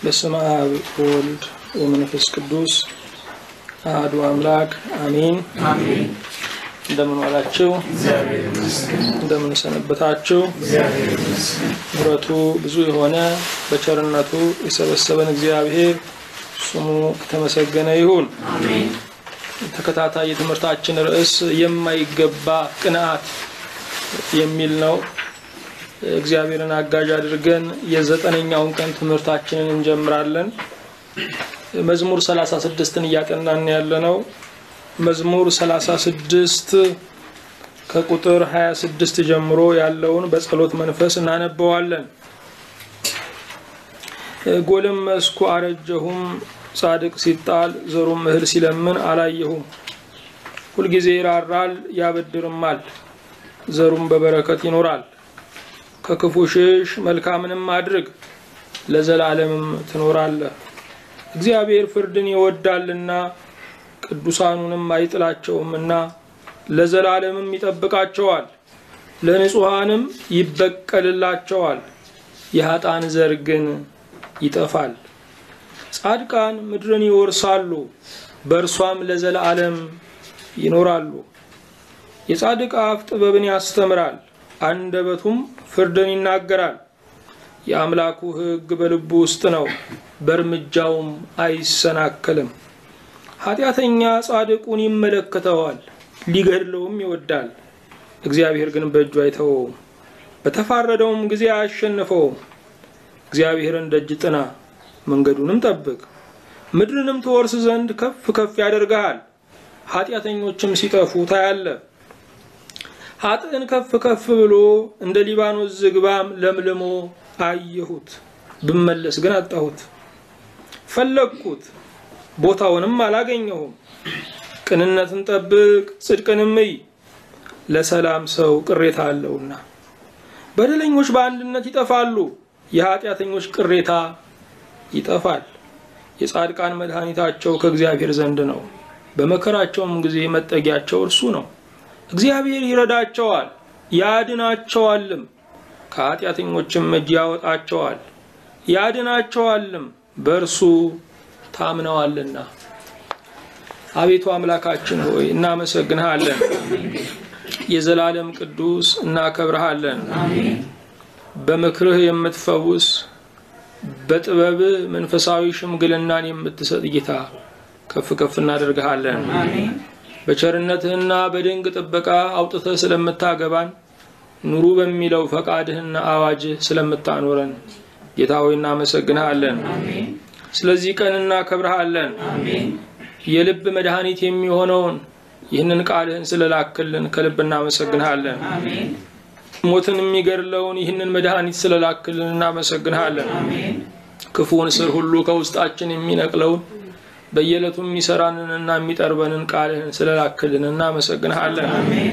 በስመ አብ ወወልድ ወመንፈስ ቅዱስ አሐዱ አምላክ አሜን። እንደምን ዋላችሁ? እንደምን ሰነበታችሁ? ምሕረቱ ብዙ የሆነ በቸርነቱ የሰበሰበን እግዚአብሔር ስሙ የተመሰገነ ይሁን። ተከታታይ የትምህርታችን ርዕስ የማይገባ ቅንዓት የሚል ነው። እግዚአብሔርን አጋዥ አድርገን የዘጠነኛውን ቀን ትምህርታችንን እንጀምራለን። መዝሙር ሰላሳ ስድስትን እያጠናን ያለ ነው። መዝሙር ሰላሳ ስድስት ከቁጥር ሀያ ስድስት ጀምሮ ያለውን በጸሎት መንፈስ እናነበዋለን። ጎለመስኩ አረጀሁም፣ ጻድቅ ሲጣል ዘሩም እህል ሲለምን አላየሁም። ሁልጊዜ ይራራል ያበድርማል፣ ዘሩም በበረከት ይኖራል። ከክፉ ሽሽ፣ መልካምንም አድርግ፣ ለዘላለምም ትኖራለህ። እግዚአብሔር ፍርድን ይወዳልና ቅዱሳኑንም አይጥላቸውምና ለዘላለምም ይጠብቃቸዋል፣ ለንጹሐንም ይበቀልላቸዋል። የኃጥአን ዘር ግን ይጠፋል። ጻድቃን ምድርን ይወርሳሉ፣ በእርሷም ለዘላለም ይኖራሉ። የጻድቅ አፍ ጥበብን ያስተምራል፣ አንደበቱም ፍርድን ይናገራል። የአምላኩ ሕግ በልቡ ውስጥ ነው፣ በእርምጃውም አይሰናከልም። ኃጢአተኛ ጻድቁን ይመለከተዋል፣ ሊገድለውም ይወዳል። እግዚአብሔር ግን በእጁ አይተወውም፣ በተፋረደውም ጊዜ አያሸንፈውም። እግዚአብሔርን ደጅ ጥና፣ መንገዱንም ጠብቅ፣ ምድርንም ትወርስ ዘንድ ከፍ ከፍ ያደርግሃል። ኃጢአተኞችም ሲጠፉ ታያለህ። ኃጥእን ከፍ ከፍ ብሎ እንደ ሊባኖስ ዝግባም ለምልሞ አየሁት። ብመለስ ግን አጣሁት። ፈለግኩት፣ ቦታውንም አላገኘሁም። ቅንነትን ጠብቅ፣ ጽድቅንም እይ፣ ለሰላም ሰው ቅሬታ አለውና። በደለኞች በአንድነት ይጠፋሉ፣ የኃጢአተኞች ቅሬታ ይጠፋል። የጻድቃን መድኃኒታቸው ከእግዚአብሔር ዘንድ ነው፣ በመከራቸውም ጊዜ መጠጊያቸው እርሱ ነው። እግዚአብሔር ይረዳቸዋል ያድናቸዋልም፣ ከኃጢአተኞችም እጅ ያወጣቸዋል ያድናቸዋልም፣ በእርሱ ታምነዋልና። አቤቱ አምላካችን ሆይ እናመሰግንሃለን። የዘላለም ቅዱስ እናከብረሃለን። በምክርህ የምትፈውስ በጥበብህ መንፈሳዊ ሽምግልናን የምትሰጥ ጌታ ከፍ ከፍ እናደርግሃለን። በቸርነትህና በድንቅ ጥበቃ አውጥተህ ስለምታገባን ኑሩ በሚለው ፈቃድህና አዋጅህ ስለምታኖረን ጌታ ሆይ እናመሰግንሃለን። ስለዚህ ቀን እናከብረሃለን። የልብ መድኃኒት የሚሆነውን ይህንን ቃልህን ስለላክልን ከልብ እናመሰግንሃለን። ሞትን የሚገድለውን ይህንን መድኃኒት ስለላክልን እናመሰግንሃለን። ክፉን ስር ሁሉ ከውስጣችን የሚነቅለውን በየዕለቱ የሚሰራንንና የሚጠርበንን ቃልህን ስለላክልን እናመሰግንሃለን።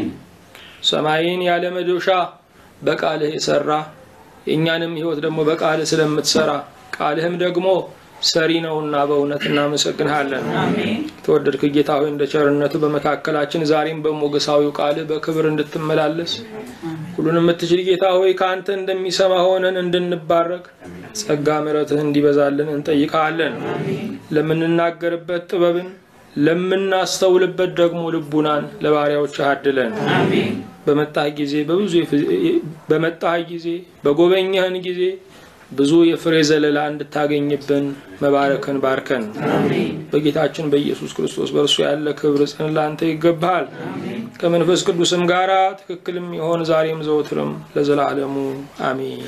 ሰማይን ያለ መዶሻ በቃልህ የሰራ የእኛንም ሕይወት ደግሞ በቃልህ ስለምትሰራ ቃልህም ደግሞ ሰሪ ነውና በእውነት እናመሰግንሃለን። የተወደድክ ጌታ ሆይ እንደ ቸርነቱ በመካከላችን ዛሬም በሞገሳዊው ቃልህ በክብር እንድትመላለስ ሁሉን የምትችል ጌታ ሆይ ከአንተ እንደሚሰማ ሆነን እንድንባረክ ጸጋ ምሕረትህ እንዲበዛልን እንጠይቃለን። ለምንናገርበት ጥበብን ለምናስተውልበት ደግሞ ልቡናን ለባሪያዎች አድለን። በመጣህ ጊዜ በብዙ በመጣህ ጊዜ በጎበኘህን ጊዜ ብዙ የፍሬ ዘለላ እንድታገኝብን መባረክን ባርከን። በጌታችን በኢየሱስ ክርስቶስ በእርሱ ያለ ክብር ጽን ላንተ ይገባሃል። ከመንፈስ ቅዱስም ጋራ ትክክልም ይሆን ዛሬም ዘወትርም ለዘላለሙ አሜን።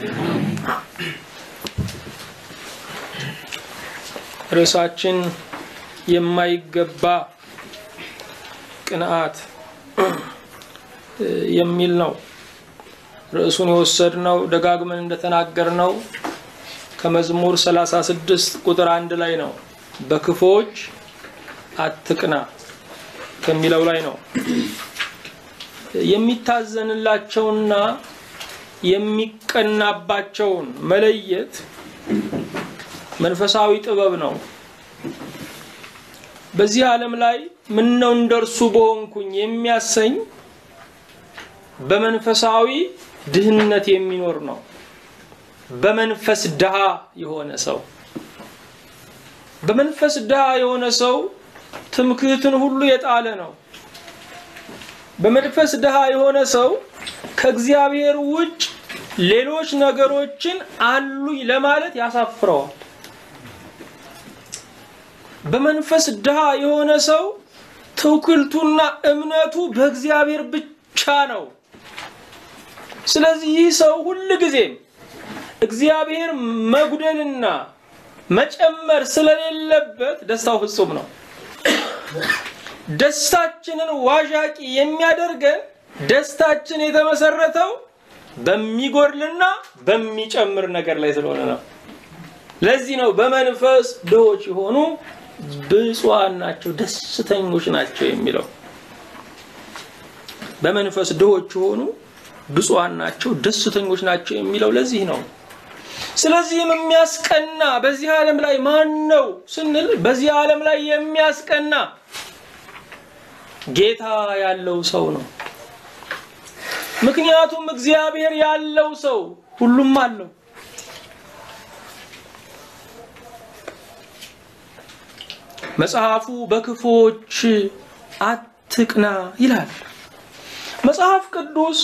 ርዕሳችን የማይገባ ቅንዓት የሚል ነው። ርዕሱን የወሰድነው ደጋግመን እንደተናገርነው ከመዝሙር 36 ቁጥር አንድ ላይ ነው። በክፎች አትቅና ከሚለው ላይ ነው። የሚታዘንላቸውና የሚቀናባቸውን መለየት መንፈሳዊ ጥበብ ነው። በዚህ ዓለም ላይ ምን ነው እንደርሱ በሆንኩኝ የሚያሰኝ በመንፈሳዊ ድህነት የሚኖር ነው። በመንፈስ ድሃ የሆነ ሰው በመንፈስ ድሃ የሆነ ሰው ትምክህትን ሁሉ የጣለ ነው። በመንፈስ ድሃ የሆነ ሰው ከእግዚአብሔር ውጭ ሌሎች ነገሮችን አሉኝ ለማለት ያሳፍረዋል። በመንፈስ ድሃ የሆነ ሰው ትውክልቱና እምነቱ በእግዚአብሔር ብቻ ነው። ስለዚህ ይህ ሰው ሁል ጊዜም እግዚአብሔር መጉደልና መጨመር ስለሌለበት ደስታው ፍጹም ነው። ደስታችንን ዋዣቂ የሚያደርገን ደስታችን የተመሰረተው በሚጎድልና በሚጨምር ነገር ላይ ስለሆነ ነው። ለዚህ ነው በመንፈስ ድሆች የሆኑ ብፁዓን ናቸው፣ ደስተኞች ናቸው የሚለው። በመንፈስ ድሆች የሆኑ ብፁዓን ናቸው፣ ደስተኞች ናቸው የሚለው ለዚህ ነው። ስለዚህም የሚያስቀና በዚህ ዓለም ላይ ማን ነው ስንል በዚህ ዓለም ላይ የሚያስቀና ጌታ ያለው ሰው ነው። ምክንያቱም እግዚአብሔር ያለው ሰው ሁሉም አለው። መጽሐፉ በክፎች አትቅና ይላል። መጽሐፍ ቅዱስ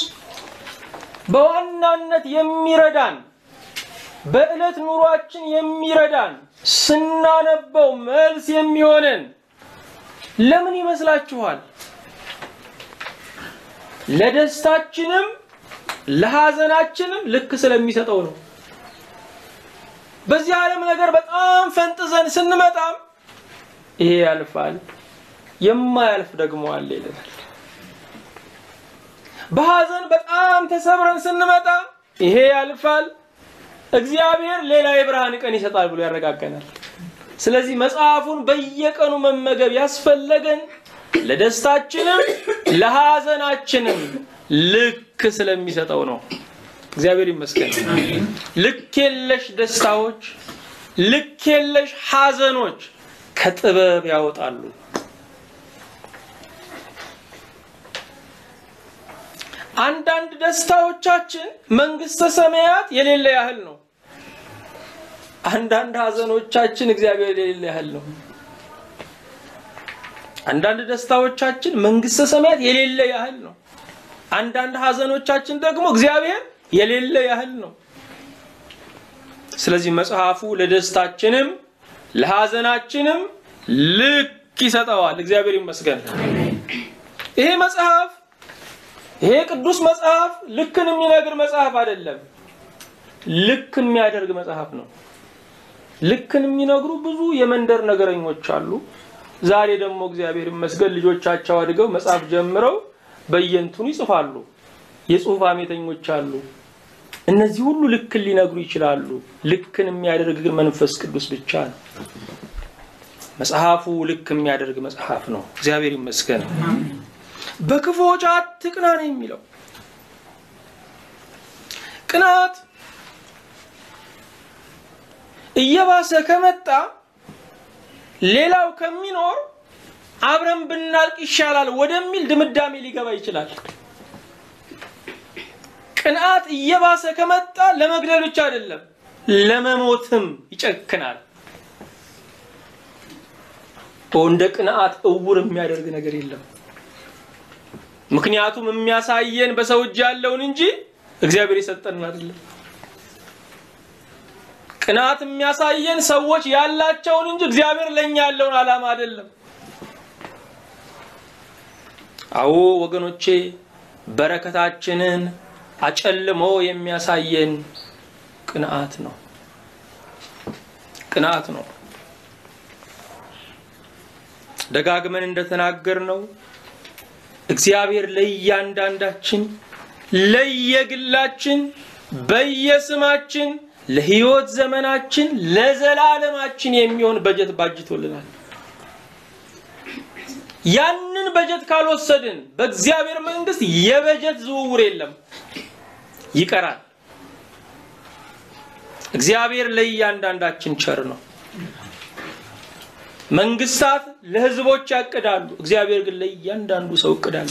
በዋናነት የሚረዳን በዕለት ኑሯችን የሚረዳን ስናነበው መልስ የሚሆነን ለምን ይመስላችኋል? ለደስታችንም ለሐዘናችንም ልክ ስለሚሰጠው ነው። በዚህ ዓለም ነገር በጣም ፈንጥዘን ስንመጣም ይሄ ያልፋል፣ የማያልፍ ደግሞ አለ ይለናል። በሐዘን በጣም ተሰብረን ስንመጣ ይሄ ያልፋል፣ እግዚአብሔር ሌላ የብርሃን ቀን ይሰጣል ብሎ ያረጋገናል። ስለዚህ መጽሐፉን በየቀኑ መመገብ ያስፈለገን ለደስታችንም ለሐዘናችንም ልክ ስለሚሰጠው ነው። እግዚአብሔር ይመስገን። ልክ የለሽ ደስታዎች፣ ልክ የለሽ ሐዘኖች ከጥበብ ያወጣሉ። አንዳንድ ደስታዎቻችን መንግስተ ሰማያት የሌለ ያህል ነው። አንዳንድ ሐዘኖቻችን እግዚአብሔር የሌለ ያህል ነው። አንዳንድ ደስታዎቻችን መንግስተ ሰማያት የሌለ ያህል ነው። አንዳንድ ሐዘኖቻችን ደግሞ እግዚአብሔር የሌለ ያህል ነው። ስለዚህ መጽሐፉ ለደስታችንም ለሐዘናችንም ልክ ይሰጠዋል። እግዚአብሔር ይመስገን። ይሄ መጽሐፍ ይሄ ቅዱስ መጽሐፍ ልክን የሚነግር መጽሐፍ አይደለም፣ ልክ የሚያደርግ መጽሐፍ ነው። ልክን የሚነግሩ ብዙ የመንደር ነገረኞች አሉ። ዛሬ ደግሞ እግዚአብሔር ይመስገን ልጆቻቸው አድገው መጽሐፍ ጀምረው በየንቱን ይጽፋሉ። የጽሁፍ አሜተኞች አሉ። እነዚህ ሁሉ ልክን ሊነግሩ ይችላሉ። ልክን የሚያደርግ ግን መንፈስ ቅዱስ ብቻ ነው። መጽሐፉ ልክ የሚያደርግ መጽሐፍ ነው። እግዚአብሔር ይመስገን። በክፉዎች አትቅና ነው የሚለው። ቅናት እየባሰ ከመጣ ሌላው ከሚኖር አብረን ብናልቅ ይሻላል ወደሚል ድምዳሜ ሊገባ ይችላል። ቅንዓት እየባሰ ከመጣ ለመግደል ብቻ አይደለም ለመሞትም ይጨክናል። እንደ ቅንዓት እውር የሚያደርግ ነገር የለም። ምክንያቱም የሚያሳየን በሰው እጅ ያለውን እንጂ እግዚአብሔር የሰጠንን አይደለም። ቅናት የሚያሳየን ሰዎች ያላቸውን እንጂ እግዚአብሔር ለኛ ያለውን ዓላማ አይደለም። አዎ ወገኖቼ፣ በረከታችንን አጨልሞ የሚያሳየን ቅንዓት ነው። ቅንዓት ነው። ደጋግመን እንደተናገር ነው እግዚአብሔር ለእያንዳንዳችን ለየግላችን በየስማችን ለህይወት ዘመናችን ለዘላለማችን የሚሆን በጀት ባጅቶልናል። ያንን በጀት ካልወሰድን በእግዚአብሔር መንግስት የበጀት ዝውውር የለም፣ ይቀራል። እግዚአብሔር ለእያንዳንዳችን ቸር ነው። መንግስታት ለህዝቦች ያቅዳሉ፣ እግዚአብሔር ግን ለእያንዳንዱ ሰው እቅዳሉ።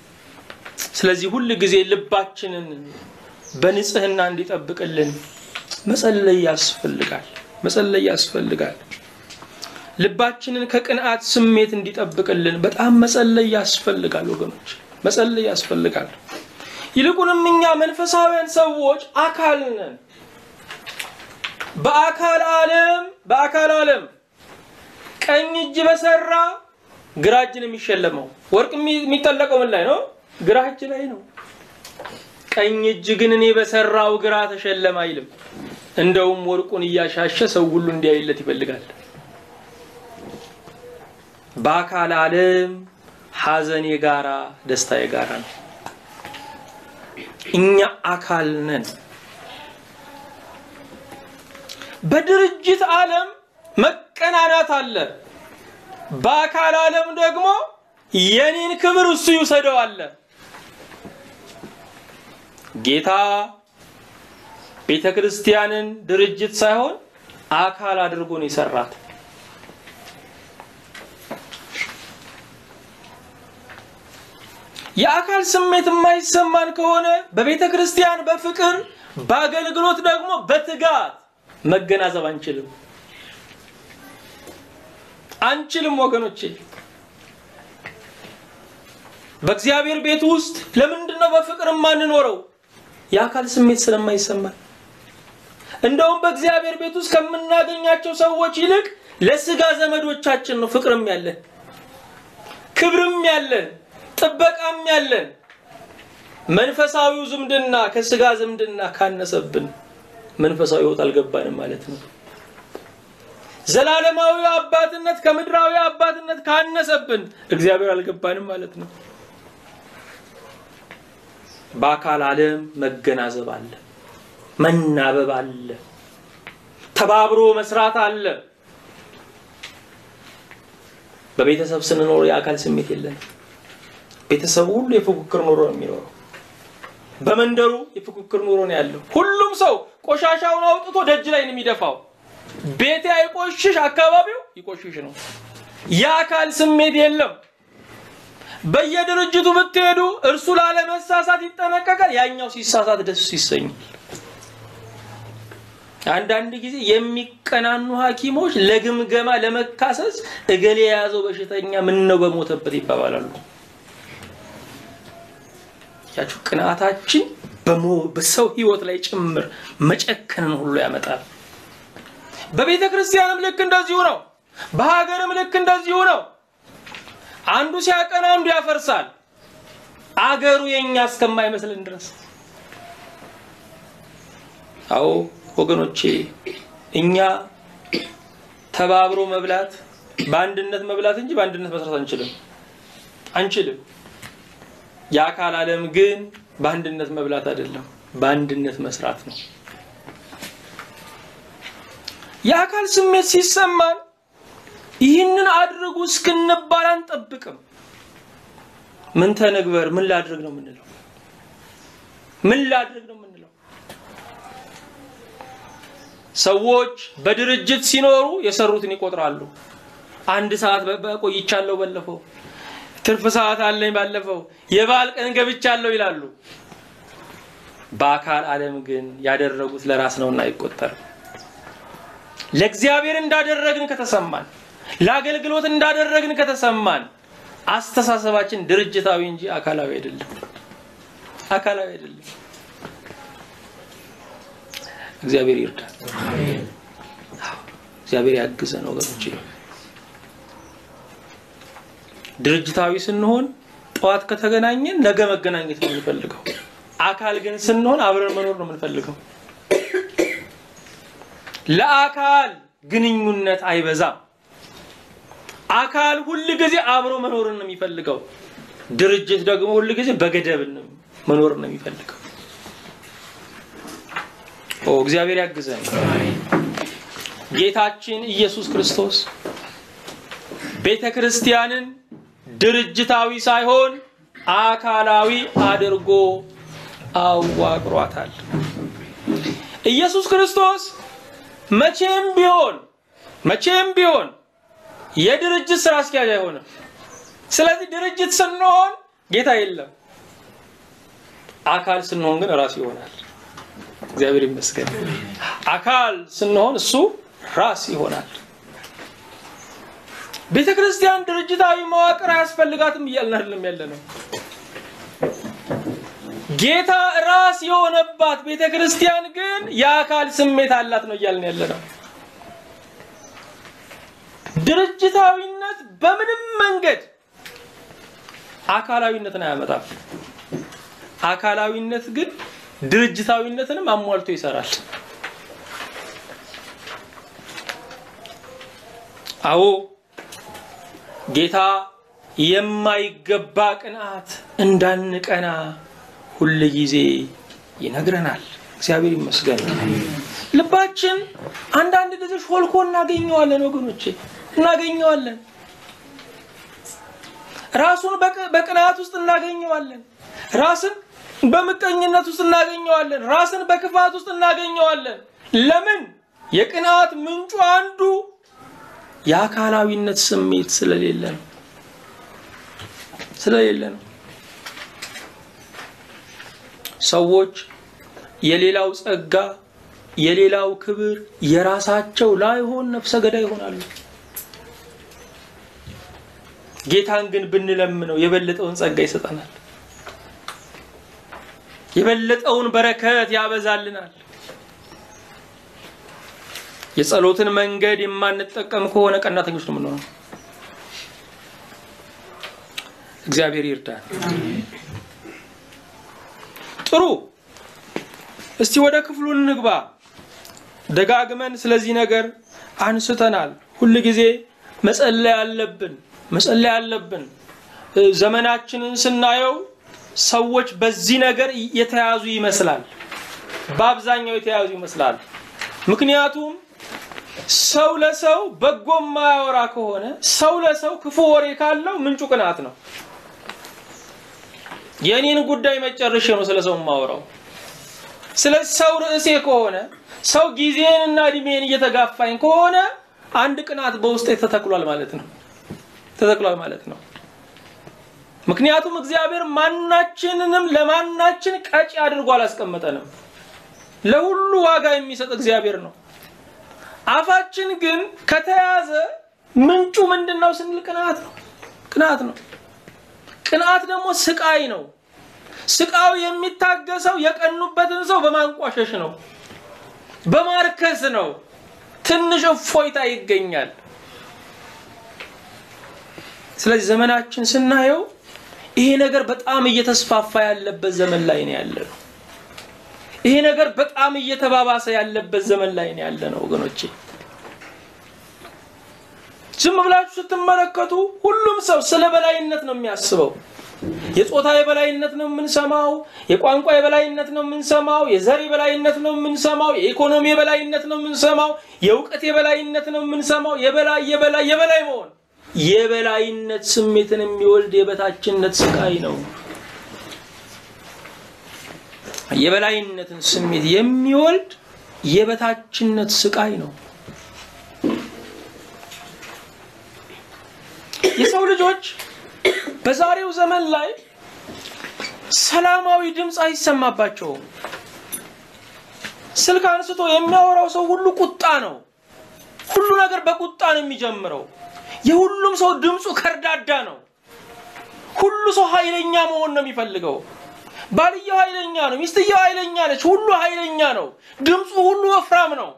ስለዚህ ሁል ጊዜ ልባችንን በንጽህና እንዲጠብቅልን መጸለይ ያስፈልጋል። መጸለይ ያስፈልጋል። ልባችንን ከቅንዓት ስሜት እንዲጠብቅልን በጣም መጸለይ ያስፈልጋል ወገኖች፣ መጸለይ ያስፈልጋል። ይልቁንም እኛ መንፈሳውያን ሰዎች አካል ነን። በአካል ዓለም በአካል ዓለም ቀኝ እጅ በሰራ ግራ እጅ ነው የሚሸለመው። ወርቅ የሚጠለቀው ምን ላይ ነው? ግራ እጅ ላይ ነው። ቀኝ እጅ ግን እኔ በሰራው ግራ ተሸለመ አይልም። እንደውም ወርቁን እያሻሸ ሰው ሁሉ እንዲያይለት ይፈልጋል። በአካል ዓለም ሐዘን የጋራ ደስታ የጋራ ነው። እኛ አካል ነን። በድርጅት ዓለም መቀናናት አለ። በአካል ዓለም ደግሞ የኔን ክብር እሱ ይውሰደው አለ። ጌታ ቤተ ክርስቲያንን ድርጅት ሳይሆን አካል አድርጎ ነው የሰራት። የአካል ስሜት የማይሰማን ከሆነ በቤተ ክርስቲያን በፍቅር በአገልግሎት ደግሞ በትጋት መገናዘብ አንችልም አንችልም ወገኖቼ። በእግዚአብሔር ቤት ውስጥ ለምንድን ነው በፍቅር የማንኖረው? የአካል ስሜት ስለማይሰማን። እንደውም በእግዚአብሔር ቤት ውስጥ ከምናገኛቸው ሰዎች ይልቅ ለስጋ ዘመዶቻችን ነው ፍቅርም ያለን፣ ክብርም ያለን፣ ጥበቃም ያለን። መንፈሳዊው ዝምድና ከስጋ ዝምድና ካነሰብን መንፈሳዊ ሕይወት አልገባንም ማለት ነው። ዘላለማዊ አባትነት ከምድራዊ አባትነት ካነሰብን እግዚአብሔር አልገባንም ማለት ነው። በአካል ዓለም መገናዘብ አለ፣ መናበብ አለ፣ ተባብሮ መስራት አለ። በቤተሰብ ስንኖር የአካል ስሜት የለንም። ቤተሰቡ ሁሉ የፉክክር ኑሮ ነው የሚኖረው። በመንደሩ የፉክክር ኑሮ ነው ያለው። ሁሉም ሰው ቆሻሻውን አውጥቶ ደጅ ላይ ነው የሚደፋው። ቤቴ አይቆሽሽ፣ አካባቢው ይቆሽሽ ነው። የአካል ስሜት የለም። በየድርጅቱ ብትሄዱ እርሱ ላለመሳሳት ይጠነቀቃል፣ ያኛው ሲሳሳት ደስ ይሰኛል። አንዳንድ ጊዜ የሚቀናኑ ሐኪሞች ለግምገማ ለመካሰስ እገሌ የያዘው በሽተኛ ምን ነው በሞተበት ይባባላሉ። ያችሁ ቅንዓታችን በሰው ሕይወት ላይ ጭምር መጨከንን ሁሉ ያመጣል። በቤተ ክርስቲያንም ልክ እንደዚሁ ነው። በሀገርም ልክ እንደዚሁ ነው። አንዱ ሲያቀና አንዱ ያፈርሳል። አገሩ የኛ እስከማይመስልን ድረስ። አዎ ወገኖቼ፣ እኛ ተባብሮ መብላት በአንድነት መብላት እንጂ በአንድነት መስራት አንችልም አንችልም። የአካል ዓለም ግን በአንድነት መብላት አይደለም፣ በአንድነት መስራት ነው። የአካል ስሜት ሲሰማን ይህንን አድርጉ እስክንባል አንጠብቅም። ምን ተነግበር፣ ምን ላድርግ ነው የምንለው? ምን ላድርግ ነው የምንለው? ሰዎች በድርጅት ሲኖሩ የሰሩትን ይቆጥራሉ። አንድ ሰዓት ቆይቻለሁ፣ ባለፈው ትርፍ ሰዓት አለኝ፣ ባለፈው የበዓል ቀን ገብቻለሁ ይላሉ። በአካል ዓለም ግን ያደረጉት ለራስ ነውና አይቆጠርም። ለእግዚአብሔር እንዳደረግን ከተሰማን ለአገልግሎት እንዳደረግን ከተሰማን አስተሳሰባችን ድርጅታዊ እንጂ አካላዊ አይደለም። አካላዊ አይደለም። እግዚአብሔር ይርዳል። እግዚአብሔር ያግዘን ወገኖች። ድርጅታዊ ስንሆን ጠዋት ከተገናኘን ነገ መገናኘት ነው የምንፈልገው። አካል ግን ስንሆን አብረን መኖር ነው የምንፈልገው። ለአካል ግንኙነት አይበዛም። አካል ሁል ጊዜ አብሮ መኖርን ነው የሚፈልገው። ድርጅት ደግሞ ሁል ጊዜ በገደብ መኖርን ነው የሚፈልገው። ኦ እግዚአብሔር ያግዘን። ጌታችን ኢየሱስ ክርስቶስ ቤተ ክርስቲያንን ድርጅታዊ ሳይሆን አካላዊ አድርጎ አዋቅሯታል። ኢየሱስ ክርስቶስ መቼም ቢሆን መቼም ቢሆን የድርጅት ስራ አስኪያጅ አይሆንም። ስለዚህ ድርጅት ስንሆን ጌታ የለም፣ አካል ስንሆን ግን ራሱ ይሆናል። እግዚአብሔር ይመስገን። አካል ስንሆን እሱ ራስ ይሆናል። ቤተ ክርስቲያን ድርጅታዊ መዋቅር አያስፈልጋትም እያልን አይደለም ያለ ነው። ጌታ ራስ የሆነባት ቤተ ክርስቲያን ግን የአካል ስሜት አላት ነው እያልን ያለ ነው። ድርጅታዊነት በምንም መንገድ አካላዊነትን አያመጣም። አካላዊነት ግን ድርጅታዊነትንም አሟልቶ ይሰራል። አዎ ጌታ የማይገባ ቅንዓት እንዳንቀና ሁል ጊዜ ይነግረናል። እግዚአብሔር ይመስገን። ልባችን አንዳንድ ጊዜ ሾልኮ እናገኘዋለን፣ ወገኖቼ እናገኘዋለን። ራሱን በቅንዓት ውስጥ እናገኘዋለን። ራስን በምቀኝነት ውስጥ እናገኘዋለን። ራስን በክፋት ውስጥ እናገኘዋለን። ለምን? የቅንዓት ምንጩ አንዱ የአካላዊነት ስሜት ስለሌለ ነው ስለሌለ ነው። ሰዎች የሌላው ጸጋ፣ የሌላው ክብር የራሳቸው ላይሆን ነፍሰ ገዳይ ይሆናሉ። ጌታን ግን ብንለምነው የበለጠውን ጸጋ ይሰጠናል። የበለጠውን በረከት ያበዛልናል። የጸሎትን መንገድ የማንጠቀም ከሆነ ቀናተኞች ነው የምንሆነው። እግዚአብሔር ይርዳል። ጥሩ፣ እስቲ ወደ ክፍሉ እንግባ። ደጋግመን ስለዚህ ነገር አንስተናል። ሁል ጊዜ መጸለይ አለብን፣ መጸለይ አለብን። ዘመናችንን ስናየው ሰዎች በዚህ ነገር የተያዙ ይመስላል። በአብዛኛው የተያዙ ይመስላል። ምክንያቱም ሰው ለሰው በጎ የማያወራ ከሆነ ሰው ለሰው ክፉ ወሬ ካለው ምንጩ ቅናት ነው። የእኔን ጉዳይ መጨረሻ ነው ስለ ሰው የማወራው። ስለ ሰው ርዕሴ ከሆነ ሰው ጊዜንና እድሜን እየተጋፋኝ ከሆነ አንድ ቅናት በውስጤ ተተክሏል ማለት ነው ተተክሏል ማለት ነው። ምክንያቱም እግዚአብሔር ማናችንንም ለማናችን ቀጪ አድርጎ አላስቀመጠንም። ለሁሉ ዋጋ የሚሰጥ እግዚአብሔር ነው። አፋችን ግን ከተያዘ ምንጩ ምንድን ነው ስንል ቅንዓት ነው። ቅንዓት ነው። ቅንዓት ደግሞ ስቃይ ነው። ስቃዩ የሚታገሰው የቀኑበትን ሰው በማንቋሸሽ ነው፣ በማርከስ ነው። ትንሽ እፎይታ ይገኛል። ስለዚህ ዘመናችን ስናየው ይሄ ነገር በጣም እየተስፋፋ ያለበት ዘመን ላይ ነው ያለ ነው። ይሄ ነገር በጣም እየተባባሰ ያለበት ዘመን ላይ ነው ያለ ነው ወገኖቼ። ዝም ብላችሁ ስትመለከቱ ሁሉም ሰው ስለ በላይነት ነው የሚያስበው። የጾታ የበላይነት ነው የምንሰማው። የቋንቋ የበላይነት ነው የምንሰማው። የዘር የበላይነት ነው የምንሰማው። የኢኮኖሚ የበላይነት ነው የምንሰማው። የእውቀት የበላይነት ነው የምንሰማው። የበላይ የበላይ የበላይ መሆን የበላይነት ስሜትን የሚወልድ የበታችነት ስቃይ ነው። የበላይነትን ስሜት የሚወልድ የበታችነት ስቃይ ነው። የሰው ልጆች በዛሬው ዘመን ላይ ሰላማዊ ድምፅ አይሰማባቸውም። ስልክ አንስቶ የሚያወራው ሰው ሁሉ ቁጣ ነው። ሁሉ ነገር በቁጣ ነው የሚጀምረው። የሁሉም ሰው ድምፁ ከርዳዳ ነው። ሁሉ ሰው ኃይለኛ መሆን ነው የሚፈልገው። ባልየው ኃይለኛ ነው፣ ሚስትየው ኃይለኛ ነች። ሁሉ ኃይለኛ ነው። ድምፁ ሁሉ ወፍራም ነው።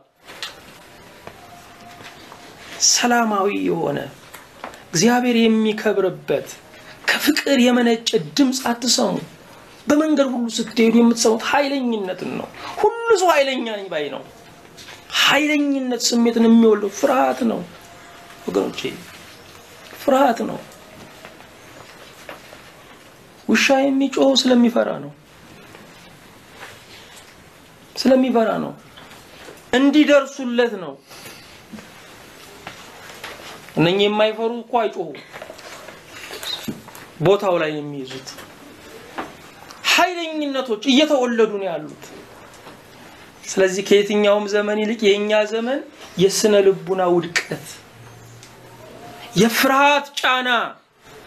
ሰላማዊ የሆነ እግዚአብሔር የሚከብርበት ከፍቅር የመነጨ ድምፅ አትሰሙ። በመንገድ ሁሉ ስትሄዱ የምትሰሙት ኃይለኝነትን ነው። ሁሉ ሰው ኃይለኛ ነኝ ባይ ነው። ኃይለኝነት ስሜትን የሚወልደው ፍርሃት ነው ወገኖቼ፣ ፍርሃት ነው። ውሻ የሚጮኸው ስለሚፈራ ነው። ስለሚፈራ ነው። እንዲደርሱለት ነው። እነኚህ የማይፈሩ እኮ አይጮሁ፣ ቦታው ላይ የሚይዙት ኃይለኝነቶች እየተወለዱ ነው ያሉት። ስለዚህ ከየትኛውም ዘመን ይልቅ የእኛ ዘመን የስነ ልቡና ውድቀት፣ የፍርሃት ጫና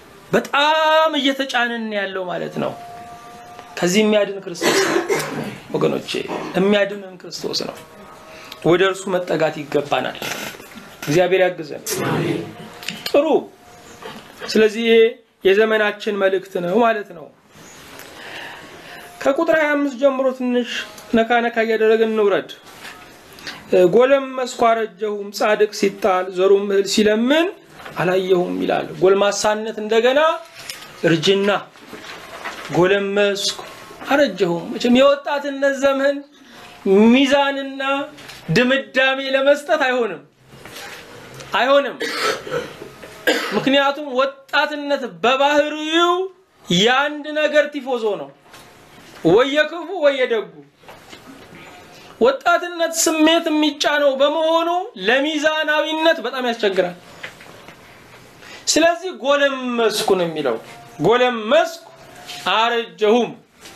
በጣም እየተጫንን ያለው ማለት ነው። ከዚህ የሚያድን ክርስቶስ ወገኖቼ የሚያድንን ክርስቶስ ነው። ወደ እርሱ መጠጋት ይገባናል። እግዚአብሔር ያግዘን። ጥሩ። ስለዚህ ይሄ የዘመናችን መልእክት ነው ማለት ነው። ከቁጥር 25 ጀምሮ ትንሽ ነካ ነካ እያደረግን እንውረድ። ጎለመስኩ አረጀሁም፣ ጻድቅ ሲጣል ዘሩም እህል ሲለምን አላየሁም ይላል። ጎልማሳነት እንደገና እርጅና፣ ጎለመስኩ አረጀሁም። መቼም የወጣትነት ዘመን ሚዛንና ድምዳሜ ለመስጠት አይሆንም አይሆንም። ምክንያቱም ወጣትነት በባህሪው የአንድ ነገር ቲፎዞ ነው፣ ወየክፉ ወየደጉ። ወጣትነት ስሜት የሚጫነው በመሆኑ ለሚዛናዊነት በጣም ያስቸግራል። ስለዚህ ጎለመስኩ ነው የሚለው። ጎለመስኩ አረጀሁም።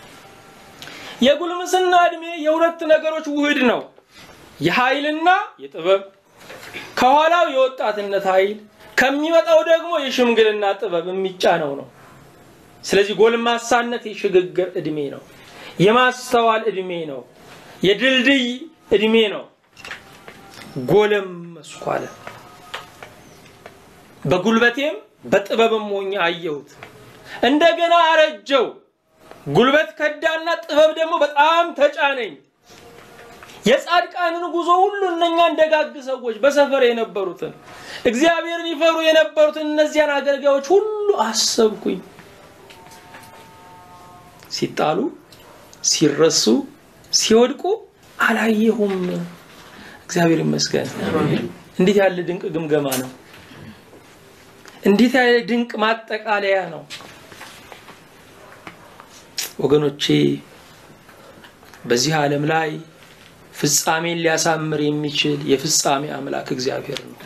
የጉልምስና እድሜ የሁለት ነገሮች ውህድ ነው፣ የኃይልና የጥበብ ከኋላው የወጣትነት ኃይል ከሚመጣው ደግሞ የሽምግልና ጥበብ የሚጫነው ነው። ስለዚህ ጎልማሳነት የሽግግር እድሜ ነው፣ የማስተዋል እድሜ ነው፣ የድልድይ እድሜ ነው። ጎለመስኩ አለ። በጉልበቴም በጥበብም ሆኜ አየሁት። እንደገና አረጀው። ጉልበት ከዳና ጥበብ ደግሞ በጣም ተጫነኝ። የጻድቃንን ጉዞ ሁሉ እነኛ እንደጋግ ሰዎች በሰፈር የነበሩትን እግዚአብሔርን ይፈሩ የነበሩትን እነዚያን አገልጋዮች ሁሉ አሰብኩኝ። ሲጣሉ፣ ሲረሱ፣ ሲወድቁ አላየሁም። እግዚአብሔር ይመስገን። እንዴት ያለ ድንቅ ግምገማ ነው! እንዴት ያለ ድንቅ ማጠቃለያ ነው! ወገኖቼ በዚህ ዓለም ላይ ፍጻሜን ሊያሳምር የሚችል የፍጻሜ አምላክ እግዚአብሔር ነው።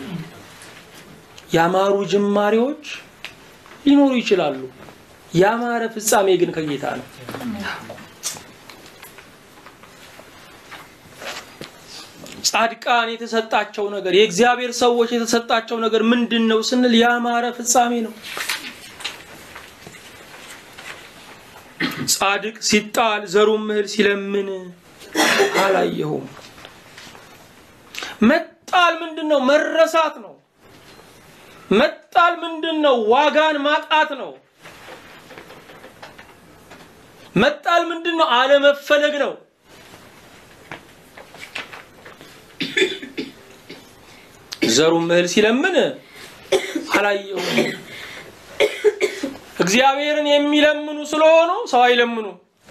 ያማሩ ጅማሬዎች ሊኖሩ ይችላሉ። ያማረ ፍጻሜ ግን ከጌታ ነው። ጻድቃን የተሰጣቸው ነገር የእግዚአብሔር ሰዎች የተሰጣቸው ነገር ምንድን ነው ስንል ያማረ ፍጻሜ ነው። ጻድቅ ሲጣል ዘሩም እህል ሲለምን አላየሁም። መጣል ምንድን ነው? መረሳት ነው። መጣል ምንድን ነው? ዋጋን ማጣት ነው። መጣል ምንድን ነው? አለመፈለግ ነው። ዘሩም እህል ሲለምን አላየሁም። እግዚአብሔርን የሚለምኑ ስለሆኑ ሰው አይለምኑ።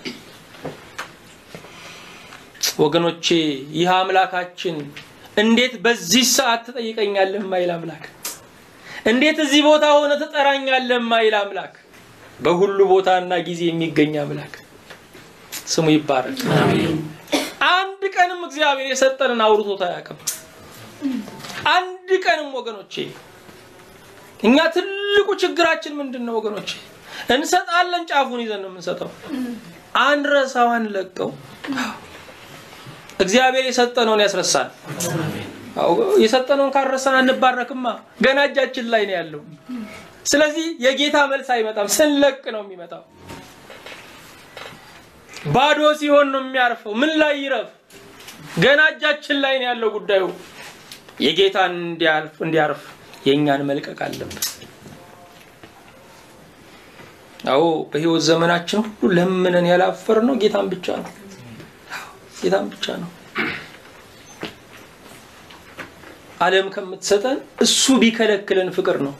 ወገኖቼ ይህ አምላካችን እንዴት በዚህ ሰዓት ትጠይቀኛለህ ማይል አምላክ፣ እንዴት እዚህ ቦታ ሆነ ትጠራኛለህ ማይል አምላክ፣ በሁሉ ቦታና ጊዜ የሚገኝ አምላክ ስሙ ይባረክ። አንድ ቀንም እግዚአብሔር የሰጠንን አውርቶት አያውቅም። አንድ ቀንም ወገኖቼ እኛ ትልቁ ችግራችን ምንድን ነው ወገኖቼ? እንሰጣለን፣ ጫፉን ይዘን ነው የምንሰጠው። አንረሳው፣ አንለቀው። እግዚአብሔር የሰጠነውን ያስረሳል። የሰጠነውን ካረሳን አንባረክማ። ገና እጃችን ላይ ነው ያለው። ስለዚህ የጌታ መልስ አይመጣም፣ ስንለቅ ነው የሚመጣው። ባዶ ሲሆን ነው የሚያርፈው። ምን ላይ ይረፍ? ገና እጃችን ላይ ነው ያለው ጉዳዩ። የጌታን እንዲያርፍ የእኛን መልቀቅ አለበት። አዎ በህይወት ዘመናችን ሁሉ ለምነን ያላፈር ነው ጌታን ብቻ ነው ጌታን ብቻ ነው። ዓለም ከምትሰጠን እሱ ቢከለክለን ፍቅር ነው።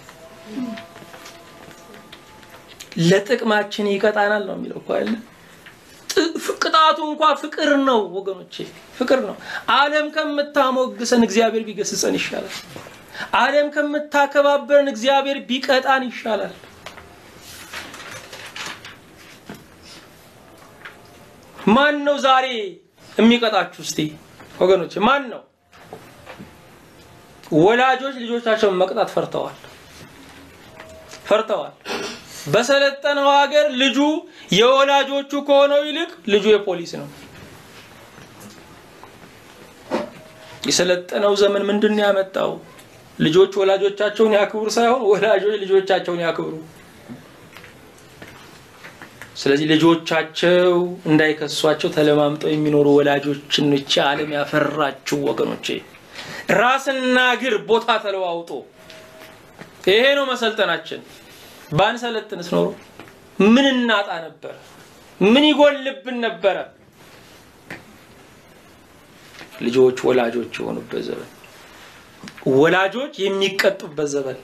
ለጥቅማችን ይቀጣናል ነው የሚለው እኮ አይደለ? ቅጣቱ እንኳ ፍቅር ነው ወገኖቼ፣ ፍቅር ነው። ዓለም ከምታሞግሰን እግዚአብሔር ቢገስጸን ይሻላል። ዓለም ከምታከባበረን እግዚአብሔር ቢቀጣን ይሻላል። ማን ነው ዛሬ የሚቀጣችሁ? እስቲ ወገኖች ማን ነው? ወላጆች ልጆቻቸውን መቅጣት ፈርተዋል ፈርተዋል። በሰለጠነው ሀገር ልጁ የወላጆቹ ከሆነው ይልቅ ልጁ የፖሊስ ነው። የሰለጠነው ዘመን ምንድን ነው ያመጣው? ልጆች ወላጆቻቸውን ያክብሩ ሳይሆን ወላጆች ልጆቻቸውን ያክብሩ። ስለዚህ ልጆቻቸው እንዳይከሷቸው ተለማምጠው የሚኖሩ ወላጆችን ይህች ዓለም ያፈራችው ወገኖቼ፣ ራስና እግር ቦታ ተለዋውጦ ይሄ ነው መሰልጠናችን። ባንሰለጥንስ ኖሮ ምን እናጣ ነበር? ምን ይጎልብን ነበረ? ልጆች ወላጆች የሆኑበት ዘመን፣ ወላጆች የሚቀጡበት ዘመን፣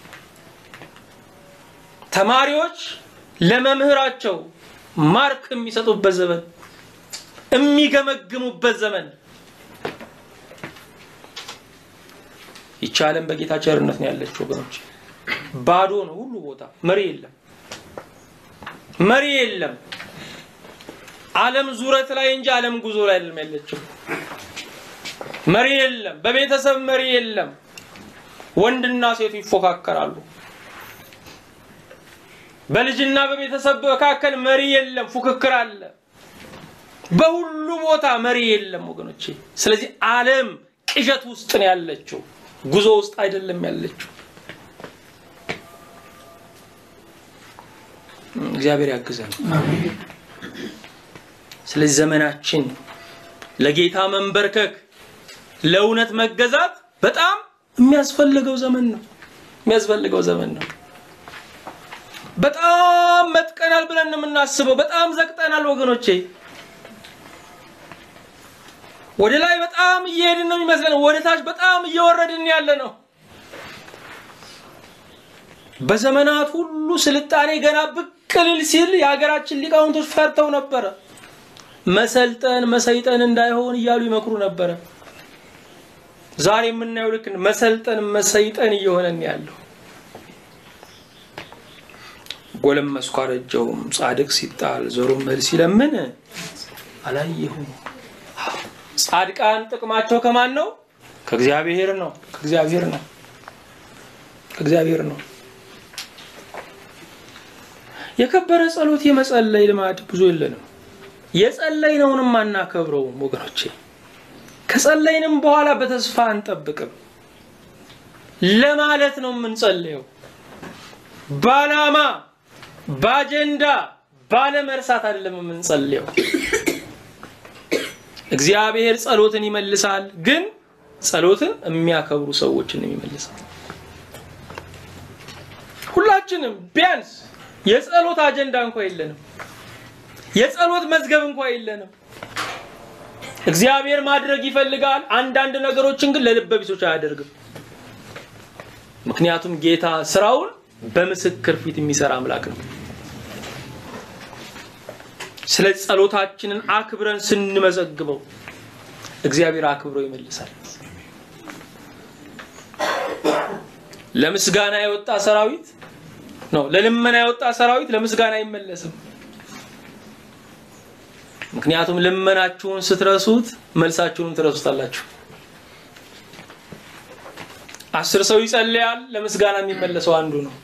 ተማሪዎች ለመምህራቸው ማርክ የሚሰጡበት ዘመን፣ የሚገመግሙበት ዘመን። ይቺ ዓለም በጌታ ቸርነት ነው ያለችው ወገኖች። ባዶ ነው ሁሉ ቦታ፣ መሪ የለም፣ መሪ የለም። ዓለም ዙረት ላይ እንጂ ዓለም ጉዞ ላይ አይደለም ያለችው። መሪ የለም፣ በቤተሰብ መሪ የለም። ወንድና ሴቱ ይፎካከራሉ። በልጅና በቤተሰብ መካከል መሪ የለም፣ ፉክክር አለ። በሁሉ ቦታ መሪ የለም ወገኖቼ። ስለዚህ ዓለም ቅዠት ውስጥ ነው ያለችው፣ ጉዞ ውስጥ አይደለም ያለችው። እግዚአብሔር ያግዘን። ስለዚህ ዘመናችን ለጌታ መንበርከክ፣ ለእውነት መገዛት በጣም የሚያስፈልገው ዘመን ነው። የሚያስፈልገው ዘመን ነው። በጣም መጥቀናል ብለን ነው የምናስበው። በጣም ዘቅጠናል ወገኖቼ። ወደ ላይ በጣም እየሄድን ነው የሚመስለን፣ ወደ ታች በጣም እየወረድን ያለ ነው። በዘመናት ሁሉ ስልጣኔ ገና ብቅ ልል ሲል የሀገራችን ሊቃውንቶች ፈርተው ነበረ። መሰልጠን መሰይጠን እንዳይሆን እያሉ ይመክሩ ነበረ። ዛሬ የምናየው ልክ መሰልጠን መሰይጠን እየሆነን ያለው ጎለመስኩ አረጀሁም፣ ጻድቅ ሲጣል ዘሩም እህል ሲለምን አላየሁም። ጻድቃን ጥቅማቸው ከማን ነው? ከእግዚአብሔር ነው። ከእግዚአብሔር ነው። ከእግዚአብሔር ነው። የከበረ ጸሎት የመጸለይ ልማድ ብዙ የለንም። የጸለይነውንም አናከብረውም ወገኖቼ። ከጸለይንም በኋላ በተስፋ አንጠብቅም። ለማለት ነው የምንጸልየው በዓላማ በአጀንዳ ባለመርሳት አይደለም የምንጸልየው። እግዚአብሔር ጸሎትን ይመልሳል፣ ግን ጸሎትን የሚያከብሩ ሰዎችን ይመልሳል። ሁላችንም ቢያንስ የጸሎት አጀንዳ እንኳ የለንም። የጸሎት መዝገብ እንኳ የለንም። እግዚአብሔር ማድረግ ይፈልጋል። አንዳንድ ነገሮችን ግን ለልበ ቢሶች አያደርግም። ምክንያቱም ጌታ ስራውን በምስክር ፊት የሚሰራ አምላክ ነው። ስለ ጸሎታችንን አክብረን ስንመዘግበው እግዚአብሔር አክብሮ ይመልሳል። ለምስጋና የወጣ ሰራዊት ነው፣ ለልመና የወጣ ሰራዊት ለምስጋና አይመለስም። ምክንያቱም ልመናችሁን ስትረሱት መልሳችሁንም ትረሱታላችሁ። አስር ሰው ይጸልያል፣ ለምስጋና የሚመለሰው አንዱ ነው።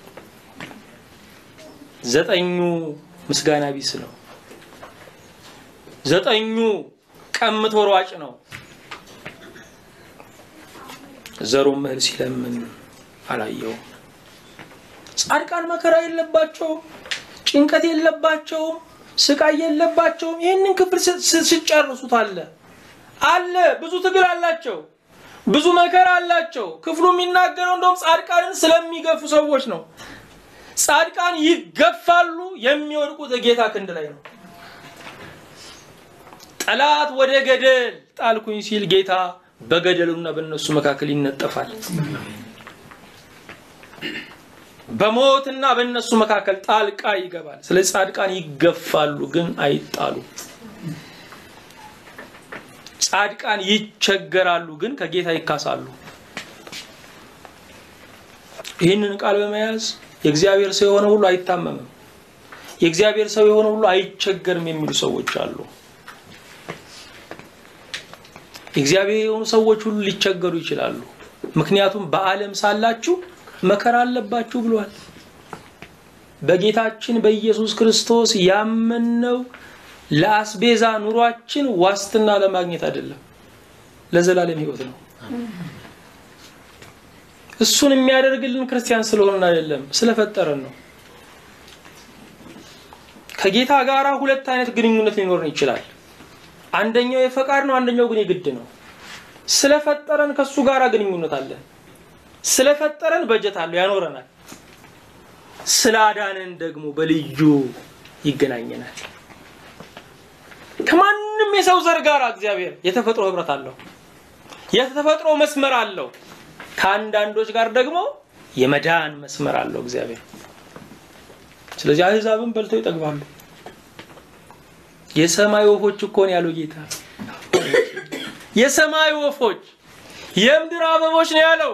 ዘጠኙ ምስጋና ቢስ ነው። ዘጠኙ ቀምቶ ሯጭ ነው። ዘሩም እህል ሲለምን አላየውም። ጻድቃን መከራ የለባቸውም፣ ጭንቀት የለባቸውም፣ ስቃይ የለባቸውም። ይህንን ክፍል ሲጨርሱት አለ አለ ብዙ ትግል አላቸው፣ ብዙ መከራ አላቸው። ክፍሉ የሚናገረው እንደውም ጻድቃንን ስለሚገፉ ሰዎች ነው። ጻድቃን ይገፋሉ፣ የሚወድቁት ጌታ ክንድ ላይ ነው። ጠላት ወደ ገደል ጣልኩኝ ሲል ጌታ በገደሉና በእነሱ መካከል ይነጠፋል። በሞትና በእነሱ መካከል ጣልቃ ይገባል። ስለዚህ ጻድቃን ይገፋሉ፣ ግን አይጣሉ። ጻድቃን ይቸገራሉ፣ ግን ከጌታ ይካሳሉ። ይህንን ቃል በመያዝ የእግዚአብሔር ሰው የሆነ ሁሉ አይታመምም፣ የእግዚአብሔር ሰው የሆነ ሁሉ አይቸገርም የሚሉ ሰዎች አሉ። የእግዚአብሔር የሆኑ ሰዎች ሁሉ ሊቸገሩ ይችላሉ። ምክንያቱም በዓለም ሳላችሁ መከራ አለባችሁ ብሏል። በጌታችን በኢየሱስ ክርስቶስ ያመንነው ለአስቤዛ ኑሯችን ዋስትና ለማግኘት አይደለም፣ ለዘላለም ሕይወት ነው። እሱን የሚያደርግልን ክርስቲያን ስለሆንን አይደለም፣ ስለፈጠረን ነው። ከጌታ ጋር ሁለት አይነት ግንኙነት ሊኖርን ይችላል። አንደኛው የፈቃድ ነው፣ አንደኛው ግን የግድ ነው። ስለፈጠረን ከሱ ጋር ግንኙነት አለን። ስለፈጠረን በጀት አለው፣ ያኖረናል። ስላዳነን ደግሞ በልዩ ይገናኘናል። ከማንም የሰው ዘር ጋር እግዚአብሔር የተፈጥሮ ህብረት አለው፣ የተፈጥሮ መስመር አለው። ከአንዳንዶች ጋር ደግሞ የመዳን መስመር አለው እግዚአብሔር። ስለዚህ አህዛብን በልተው ይጠግባሉ። የሰማይ ወፎች እኮ ነው ያለው ጌታ። የሰማይ ወፎች የምድር አበቦች ነው ያለው።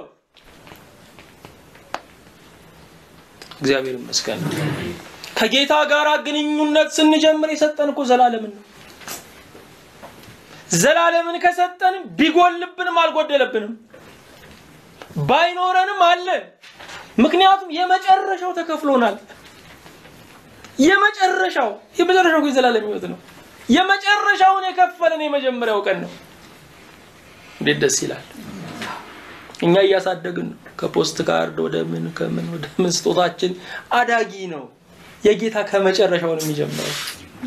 እግዚአብሔር ይመስገን። ከጌታ ጋር ግንኙነት ስንጀምር የሰጠን እኮ ዘላለምን ነው። ዘላለምን ከሰጠን ቢጎልብንም አልጎደለብንም፣ ባይኖረንም አለን። ምክንያቱም የመጨረሻው ተከፍሎናል። የመጨረሻው የመጨረሻው የዘላለም ህይወት ነው። የመጨረሻውን የከፈለን የመጀመሪያው ቀን ነው። እንዴት ደስ ይላል! እኛ እያሳደግን ነው። ከፖስት ካርድ ወደ ምን ከምን ወደ ምን ስጦታችን አዳጊ ነው። የጌታ ከመጨረሻው ነው የሚጀምረው።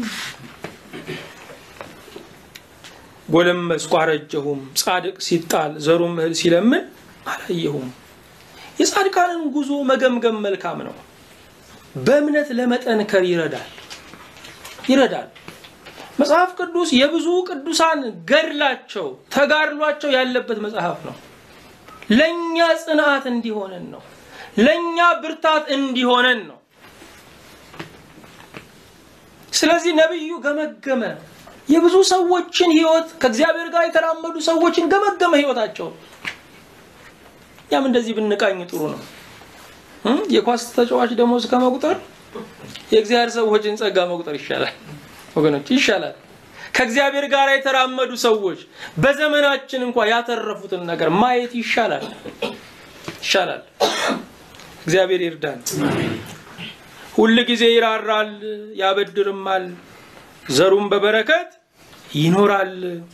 ጎለመስኩ አረጀሁም፣ ጻድቅ ሲጣል ዘሩም እህል ሲለምን አላየሁም። የጻድቃንን ጉዞ መገምገም መልካም ነው። በእምነት ለመጠንከር ይረዳል ይረዳል። መጽሐፍ ቅዱስ የብዙ ቅዱሳን ገድላቸው ተጋድሏቸው ያለበት መጽሐፍ ነው። ለእኛ ጽንዓት እንዲሆነን ነው። ለእኛ ብርታት እንዲሆነን ነው። ስለዚህ ነቢዩ ገመገመ። የብዙ ሰዎችን ህይወት ከእግዚአብሔር ጋር የተራመዱ ሰዎችን ገመገመ ህይወታቸው። ያም እንደዚህ ብንቃኝ ጥሩ ነው። የኳስ ተጫዋች ደሞዝ ከመቁጠር የእግዚአብሔር ሰዎችን ጸጋ መቁጠር ይሻላል ወገኖች፣ ይሻላል። ከእግዚአብሔር ጋር የተራመዱ ሰዎች በዘመናችን እንኳ ያተረፉትን ነገር ማየት ይሻላል ይሻላል። እግዚአብሔር ይርዳን። ሁል ጊዜ ይራራል፣ ያበድርማል፣ ዘሩም በበረከት ይኖራል።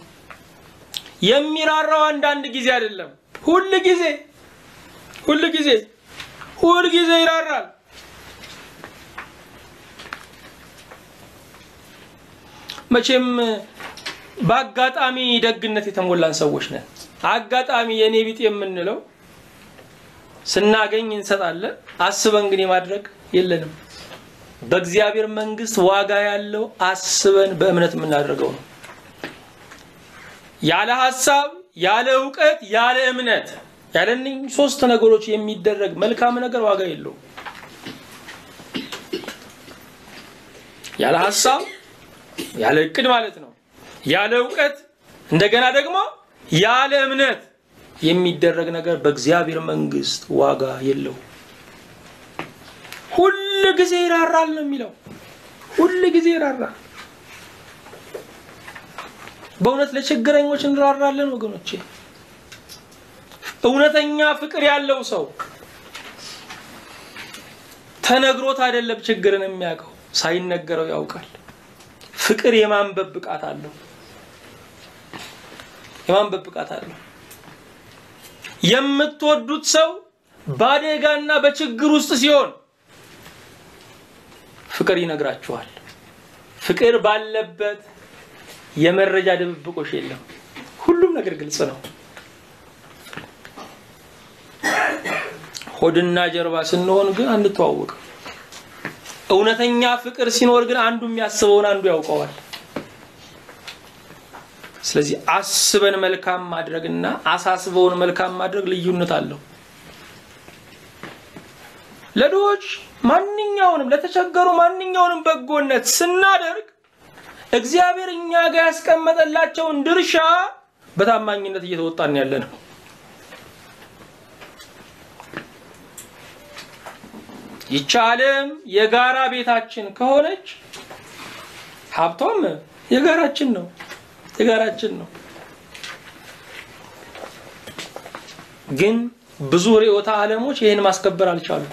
የሚራራው አንዳንድ ጊዜ አይደለም፣ ሁል ጊዜ ሁል ጊዜ ሁል ጊዜ ይራራል። መቼም በአጋጣሚ ደግነት የተሞላን ሰዎች ነን። አጋጣሚ የኔ ቢጤ የምንለው ስናገኝ እንሰጣለን፣ አስበን ግን የማድረግ የለንም። በእግዚአብሔር መንግስት ዋጋ ያለው አስበን በእምነት የምናደርገው ነው። ያለ ሀሳብ፣ ያለ እውቀት፣ ያለ እምነት ያለ እነኝህ ሶስት ነገሮች የሚደረግ መልካም ነገር ዋጋ የለውም። ያለ ሀሳብ፣ ያለ እቅድ ማለት ነው። ያለ እውቀት፣ እንደገና ደግሞ ያለ እምነት የሚደረግ ነገር በእግዚአብሔር መንግስት ዋጋ የለውም። ሁል ጊዜ ይራራል ነው የሚለው። ሁል ጊዜ ይራራል። በእውነት ለችግረኞች እንራራለን ወገኖቼ። እውነተኛ ፍቅር ያለው ሰው ተነግሮት አይደለም ችግርን የሚያውቀው ሳይነገረው ያውቃል። ፍቅር የማንበብ ብቃት አለው። የማንበብ ብቃት አለው። የምትወዱት ሰው በአደጋና በችግር ውስጥ ሲሆን ፍቅር ይነግራችኋል። ፍቅር ባለበት የመረጃ ድብብቆሽ የለም። ሁሉም ነገር ግልጽ ነው። ሆድና ጀርባ ስንሆን ግን አንተዋወቅም። እውነተኛ ፍቅር ሲኖር ግን አንዱ የሚያስበውን አንዱ ያውቀዋል። ስለዚህ አስበን መልካም ማድረግና አሳስበውን መልካም ማድረግ ልዩነት አለው። ለድሆች ማንኛውንም ለተቸገሩ ማንኛውንም በጎነት ስናደርግ እግዚአብሔር እኛ ጋር ያስቀመጠላቸውን ድርሻ በታማኝነት እየተወጣን ያለ ነው። ይቺ ዓለም የጋራ ቤታችን ከሆነች ሀብቷም የጋራችን ነው የጋራችን ነው። ግን ብዙ ርዕዮተ ዓለሞች ይህን ማስከበር አልቻሉም።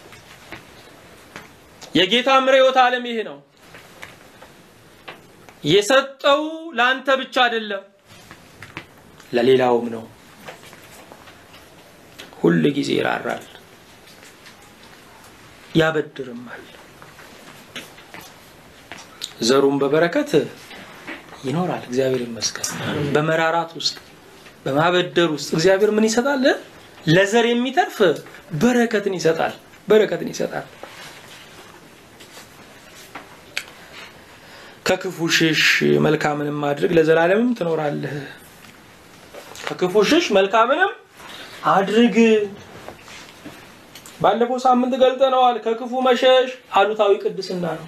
የጌታም ርዕዮተ ዓለም ይሄ ነው። የሰጠው ለአንተ ብቻ አይደለም፣ ለሌላውም ነው። ሁል ጊዜ ይራራል፣ ያበድርማል። ዘሩም በበረከት ይኖራል። እግዚአብሔር ይመስገን። በመራራት ውስጥ በማበደር ውስጥ እግዚአብሔር ምን ይሰጣል? ለዘር የሚተርፍ በረከትን ይሰጣል። በረከትን ይሰጣል። ከክፉ ሽሽ መልካምንም ማድረግ ለዘላለምም ትኖራለህ። ከክፉ ሽሽ መልካምንም አድርግ። ባለፈው ሳምንት ገልጠነዋል። ከክፉ መሸሽ አሉታዊ ቅድስና ነው።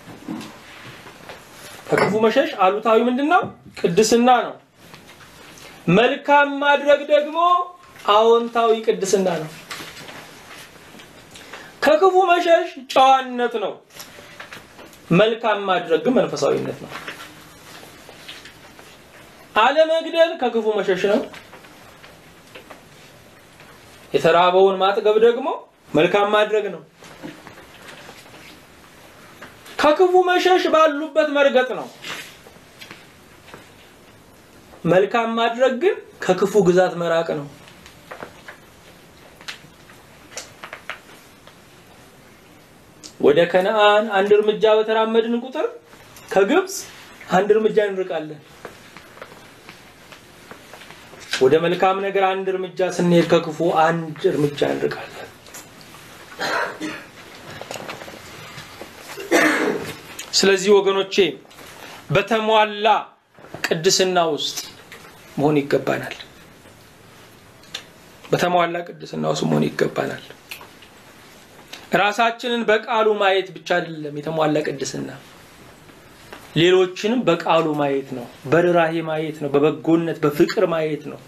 ከክፉ መሸሽ አሉታዊ ምንድን ነው? ቅድስና ነው። መልካም ማድረግ ደግሞ አዎንታዊ ቅድስና ነው። ከክፉ መሸሽ ጨዋነት ነው። መልካም ማድረግ ግን መንፈሳዊነት ነው። አለመግደል ከክፉ መሸሽ ነው። የተራበውን ማጥገብ ደግሞ መልካም ማድረግ ነው። ከክፉ መሸሽ ባሉበት መርገጥ ነው። መልካም ማድረግ ግን ከክፉ ግዛት መራቅ ነው። ወደ ከነአን አንድ እርምጃ በተራመድን ቁጥር ከግብፅ አንድ እርምጃ እንርቃለን። ወደ መልካም ነገር አንድ እርምጃ ስንሄድ ከክፉ አንድ እርምጃ እንርቃለን። ስለዚህ ወገኖቼ በተሟላ ቅድስና ውስጥ መሆን ይገባናል። በተሟላ ቅድስና ውስጥ መሆን ይገባናል። ራሳችንን በቃሉ ማየት ብቻ አይደለም የተሟላ ቅድስና፣ ሌሎችንም በቃሉ ማየት ነው፣ በርራሄ ማየት ነው፣ በበጎነት በፍቅር ማየት ነው።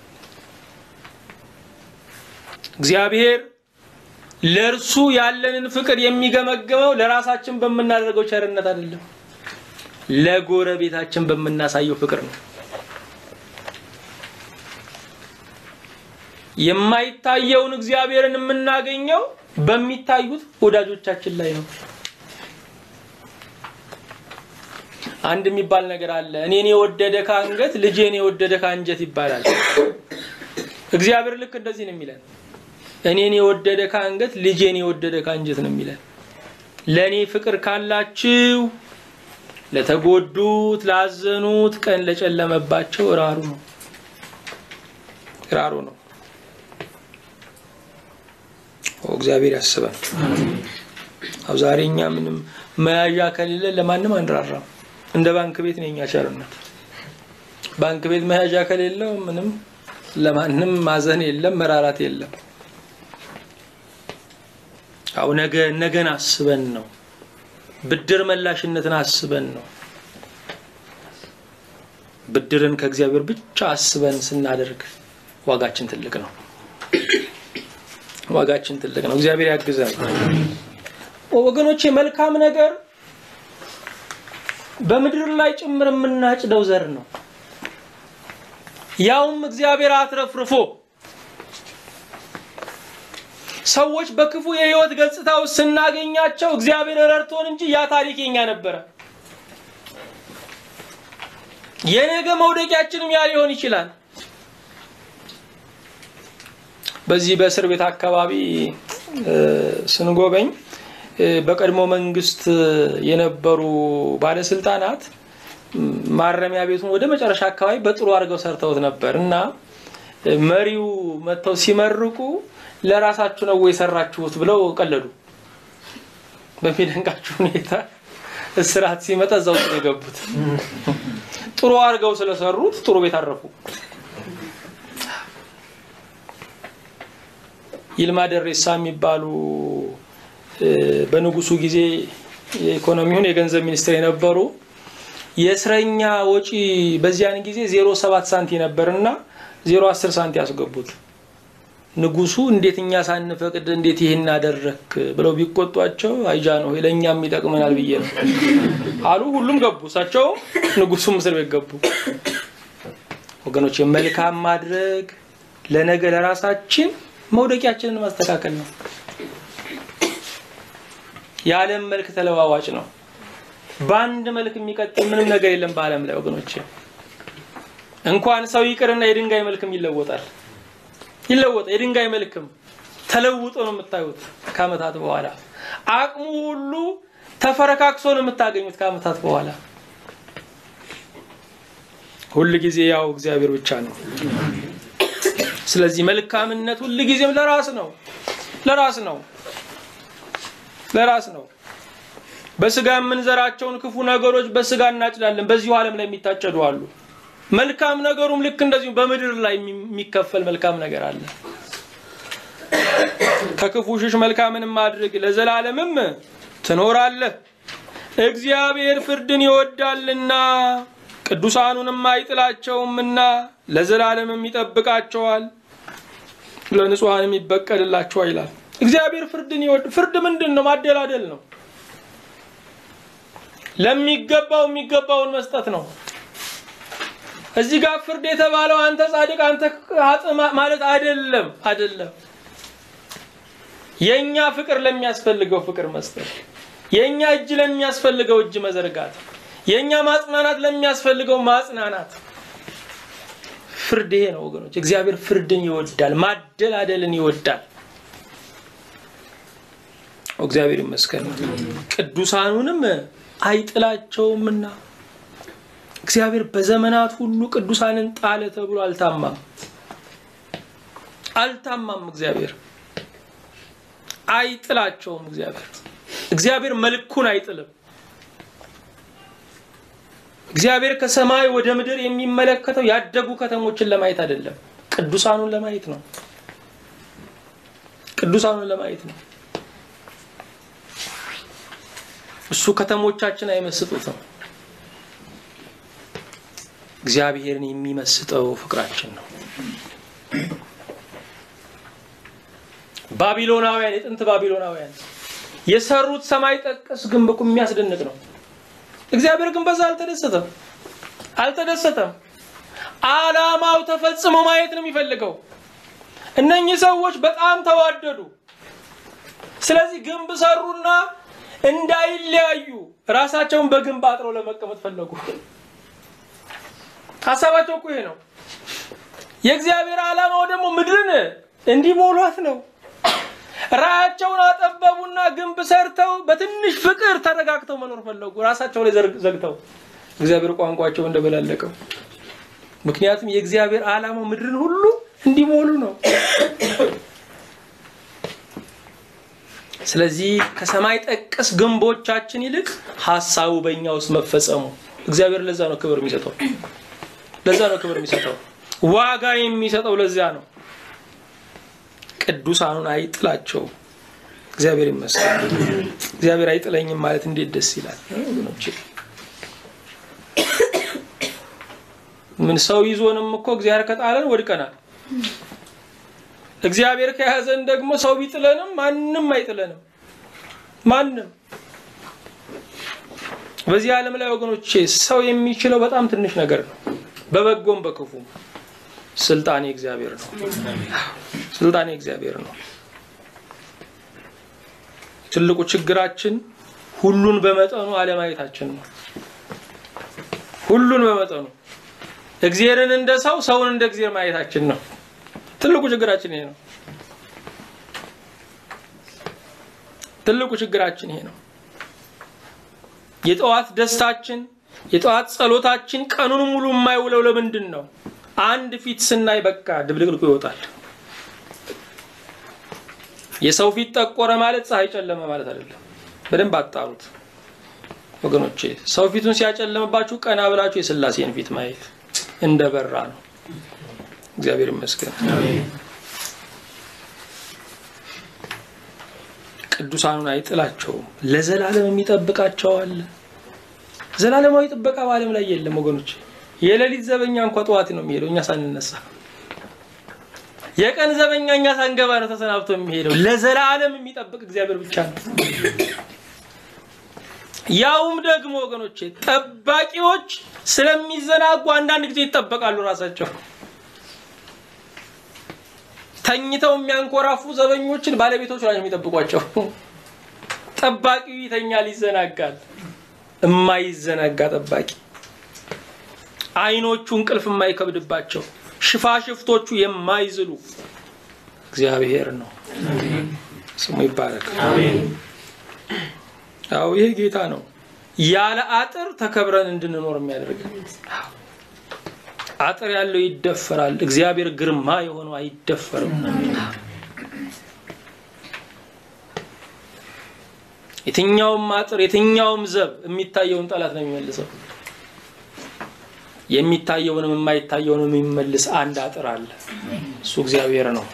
እግዚአብሔር ለእርሱ ያለንን ፍቅር የሚገመግመው ለራሳችን በምናደርገው ቸርነት አይደለም፣ ለጎረቤታችን በምናሳየው ፍቅር ነው። የማይታየውን እግዚአብሔርን የምናገኘው በሚታዩት ወዳጆቻችን ላይ ነው። አንድ የሚባል ነገር አለ። እኔን የወደደ ከአንገት ልጄን የወደደ ከአንጀት ይባላል። እግዚአብሔር ልክ እንደዚህ ነው የሚለን። እኔን የወደደ ከአንገት ልጄን የወደደ ከአንጀት ነው የሚለን። ለእኔ ፍቅር ካላችሁ ለተጎዱት፣ ላዘኑት፣ ቀን ለጨለመባቸው ራሩ ነው ራሩ ነው። እግዚአብሔር ያስባል። አው ዛሬ እኛ ምንም መያዣ ከሌለ ለማንም አንራራም። እንደ ባንክ ቤት ነው የኛ ቸርነት። ባንክ ቤት መያዣ ከሌለው ምንም ለማንም ማዘን የለም፣ መራራት የለም። አው ነገ ነገን አስበን ነው፣ ብድር መላሽነትን አስበን ነው። ብድርን ከእግዚአብሔር ብቻ አስበን ስናደርግ ዋጋችን ትልቅ ነው። ዋጋችን ትልቅ ነው። እግዚአብሔር ያግዘን ወገኖቼ። መልካም ነገር በምድር ላይ ጭምር የምናጭደው ዘር ነው። ያውም እግዚአብሔር አትረፍርፎ ሰዎች በክፉ የህይወት ገጽታ ውስጥ ስናገኛቸው እግዚአብሔር ረድቶን እንጂ ያ ታሪክ የኛ ነበረ። የነገ መውደቂያችንም ያ ሊሆን ይችላል። በዚህ በእስር ቤት አካባቢ ስንጎበኝ በቀድሞ መንግስት የነበሩ ባለስልጣናት ማረሚያ ቤቱን ወደ መጨረሻ አካባቢ በጥሩ አድርገው ሰርተውት ነበር እና መሪው መጥተው ሲመርቁ ለራሳችሁ ነው የሰራችሁት ብለው ቀለዱ። በሚደንቃችሁ ሁኔታ እስራት ሲመጣ እዛ ውስጥ ነው የገቡት። ጥሩ አድርገው ስለሰሩት ጥሩ ቤት አረፉ። ይልማ ደሬሳ የሚባሉ በንጉሱ ጊዜ የኢኮኖሚውን የገንዘብ ሚኒስትር የነበሩ የእስረኛ ወጪ በዚያን ጊዜ ዜሮ ሰባት ሳንቲ ነበር እና ዜሮ አስር ሳንቲ ያስገቡት። ንጉሱ እንዴት እኛ ሳንፈቅድ እንዴት ይህን አደረክ ብለው ቢቆጧቸው አይጃ ነው ለእኛም ይጠቅመናል ብዬ ነው አሉ። ሁሉም ገቡ። እሳቸው ንጉሱም እስር ቤት ገቡ። ወገኖች መልካም ማድረግ ለነገ ለራሳችን መውደቂያችንን ማስተካከል ነው። የዓለም መልክ ተለዋዋጭ ነው። በአንድ መልክ የሚቀጥል ምንም ነገር የለም በዓለም ላይ ወገኖች። እንኳን ሰው ይቅርና የድንጋይ መልክም ይለወጣል ይለወጣል። የድንጋይ መልክም ተለውጦ ነው የምታዩት ከዓመታት በኋላ። አቅሙ ሁሉ ተፈረካክሶ ነው የምታገኙት ከዓመታት በኋላ። ሁል ጊዜ ያው እግዚአብሔር ብቻ ነው። ስለዚህ መልካምነት ሁል ጊዜም ለራስ ነው፣ ለራስ ነው፣ ለራስ ነው። በስጋ የምንዘራቸውን ክፉ ነገሮች በስጋ እናጭዳለን። በዚሁ ዓለም ላይ የሚታጨዱ አሉ። መልካም ነገሩም ልክ እንደዚሁ በምድር ላይ የሚከፈል መልካም ነገር አለ። ከክፉ ሽሽ መልካምንም አድርግ ለዘላለምም ትኖራለህ። እግዚአብሔር ፍርድን ይወዳልና ቅዱሳኑንም አይጥላቸውምና ለዘላለምም ይጠብቃቸዋል፣ ለንጹሐንም ይበቀልላቸዋል ይላል። እግዚአብሔር ፍርድን ይወድ ፍርድ ምንድን ነው? ማደላደል ነው። ለሚገባው የሚገባውን መስጠት ነው። እዚህ ጋር ፍርድ የተባለው አንተ ጻድቅ አንተ ኃጥእ ማለት አይደለም፣ አይደለም። የኛ ፍቅር ለሚያስፈልገው ፍቅር መስጠት፣ የኛ እጅ ለሚያስፈልገው እጅ መዘርጋት፣ የኛ ማጽናናት ለሚያስፈልገው ማጽናናት። ፍርድ ይሄ ነው ወገኖች። እግዚአብሔር ፍርድን ይወዳል፣ ማደላደልን ይወዳል። እግዚአብሔር ይመስገን። ቅዱሳኑንም አይጥላቸውምና እግዚአብሔር በዘመናት ሁሉ ቅዱሳንን ጣለ ተብሎ አልታማም፣ አልታማም። እግዚአብሔር አይጥላቸውም። እግዚአብሔር እግዚአብሔር መልኩን አይጥልም። እግዚአብሔር ከሰማይ ወደ ምድር የሚመለከተው ያደጉ ከተሞችን ለማየት አይደለም፣ ቅዱሳኑን ለማየት ነው። ቅዱሳኑን ለማየት ነው። እሱ ከተሞቻችን አይመስጡትም። እግዚአብሔርን የሚመስጠው ፍቅራችን ነው። ባቢሎናውያን የጥንት ባቢሎናውያን የሰሩት ሰማይ ጠቀስ ግንብ እኮ የሚያስደንቅ ነው። እግዚአብሔር ግን በዛ አልተደሰተም አልተደሰተም። ዓላማው ተፈጽሞ ማየት ነው የሚፈልገው። እነኚህ ሰዎች በጣም ተዋደዱ። ስለዚህ ግንብ ሰሩና እንዳይለያዩ ራሳቸውን በግንብ አጥረው ለመቀመጥ ፈለጉ። ሀሳባቸው እኮ ይሄ ነው። የእግዚአብሔር ዓላማው ደግሞ ምድርን እንዲሞሏት ነው። ራያቸውን አጠበቡና ግንብ ሰርተው በትንሽ ፍቅር ተረጋግተው መኖር ፈለጉ። ራሳቸው ላይ ዘግተው እግዚአብሔር ቋንቋቸው እንደበላለቀው። ምክንያቱም የእግዚአብሔር ዓላማው ምድርን ሁሉ እንዲሞሉ ነው። ስለዚህ ከሰማይ ጠቀስ ግንቦቻችን ይልቅ ሀሳቡ በእኛ ውስጥ መፈጸሙ እግዚአብሔር ለዛ ነው ክብር የሚሰጠው። ለዛ ነው ክብር የሚሰጠው፣ ዋጋ የሚሰጠው ለዚያ ነው። ቅዱሳኑን አይጥላቸው። እግዚአብሔር ይመስገን። እግዚአብሔር አይጥለኝም ማለት እንዴት ደስ ይላል ወገኖቼ። ምን ሰው ይዞንም እኮ እግዚአብሔር ከጣለን ወድቀናል። እግዚአብሔር ከያዘን ደግሞ ሰው ቢጥለንም ማንም አይጥለንም። ማንም በዚህ ዓለም ላይ ወገኖቼ ሰው የሚችለው በጣም ትንሽ ነገር ነው። በበጎም በክፉም ስልጣኔ እግዚአብሔር ነው። ስልጣኔ እግዚአብሔር ነው። ትልቁ ችግራችን ሁሉን በመጠኑ አለማየታችን ነው። ሁሉን በመጠኑ እግዚአብሔርን እንደ ሰው፣ ሰውን እንደ እግዚአብሔር ማየታችን ነው። ትልቁ ችግራችን ይሄ ነው። ትልቁ ችግራችን ይሄ ነው። የጠዋት ደስታችን የጠዋት ጸሎታችን ቀኑን ሙሉ የማይውለው ለምንድን ነው? አንድ ፊት ስናይ በቃ ድብልቅልቁ ይወጣል። የሰው ፊት ጠቆረ ማለት ፀሐይ ጨለመ ማለት አይደለም። በደንብ አጣሩት ወገኖቼ። ሰው ፊቱን ሲያጨለምባችሁ ቀና ብላችሁ የሥላሴን ፊት ማየት እንደበራ ነው። እግዚአብሔር ይመስገን። ቅዱሳኑን አይጥላቸውም፣ ለዘላለም የሚጠብቃቸዋል። ዘላለማዊ ጥበቃ በዓለም ላይ የለም ወገኖች። የሌሊት ዘበኛ እንኳ ጠዋት ነው የሚሄደው እኛ ሳንነሳ። የቀን ዘበኛ እኛ ሳንገባ ነው ተሰናብቶ የሚሄደው። ለዘላለም የሚጠብቅ እግዚአብሔር ብቻ ነው። ያውም ደግሞ ወገኖቼ ጠባቂዎች ስለሚዘናጉ አንዳንድ ጊዜ ይጠበቃሉ ራሳቸው ተኝተው የሚያንኮራፉ ዘበኞችን ባለቤቶች ናቸው የሚጠብቋቸው። ጠባቂው ይተኛል፣ ይዘናጋል። እማይዘናጋ ጠባቂ፣ አይኖቹ እንቅልፍ የማይከብድባቸው፣ ሽፋሽፍቶቹ የማይዝሉ እግዚአብሔር ነው። ስሙ ይባረክ። አዎ ይሄ ጌታ ነው። ያለ አጥር ተከብረን እንድንኖር የሚያደርግ አጥር ያለው ይደፈራል፣ እግዚአብሔር ግርማ የሆነው አይደፈርም። የትኛውም አጥር የትኛውም ዘብ የሚታየውን ጠላት ነው የሚመልሰው። የሚታየውንም የማይታየውንም የሚመልስ አንድ አጥር አለ። እሱ እግዚአብሔር ነው።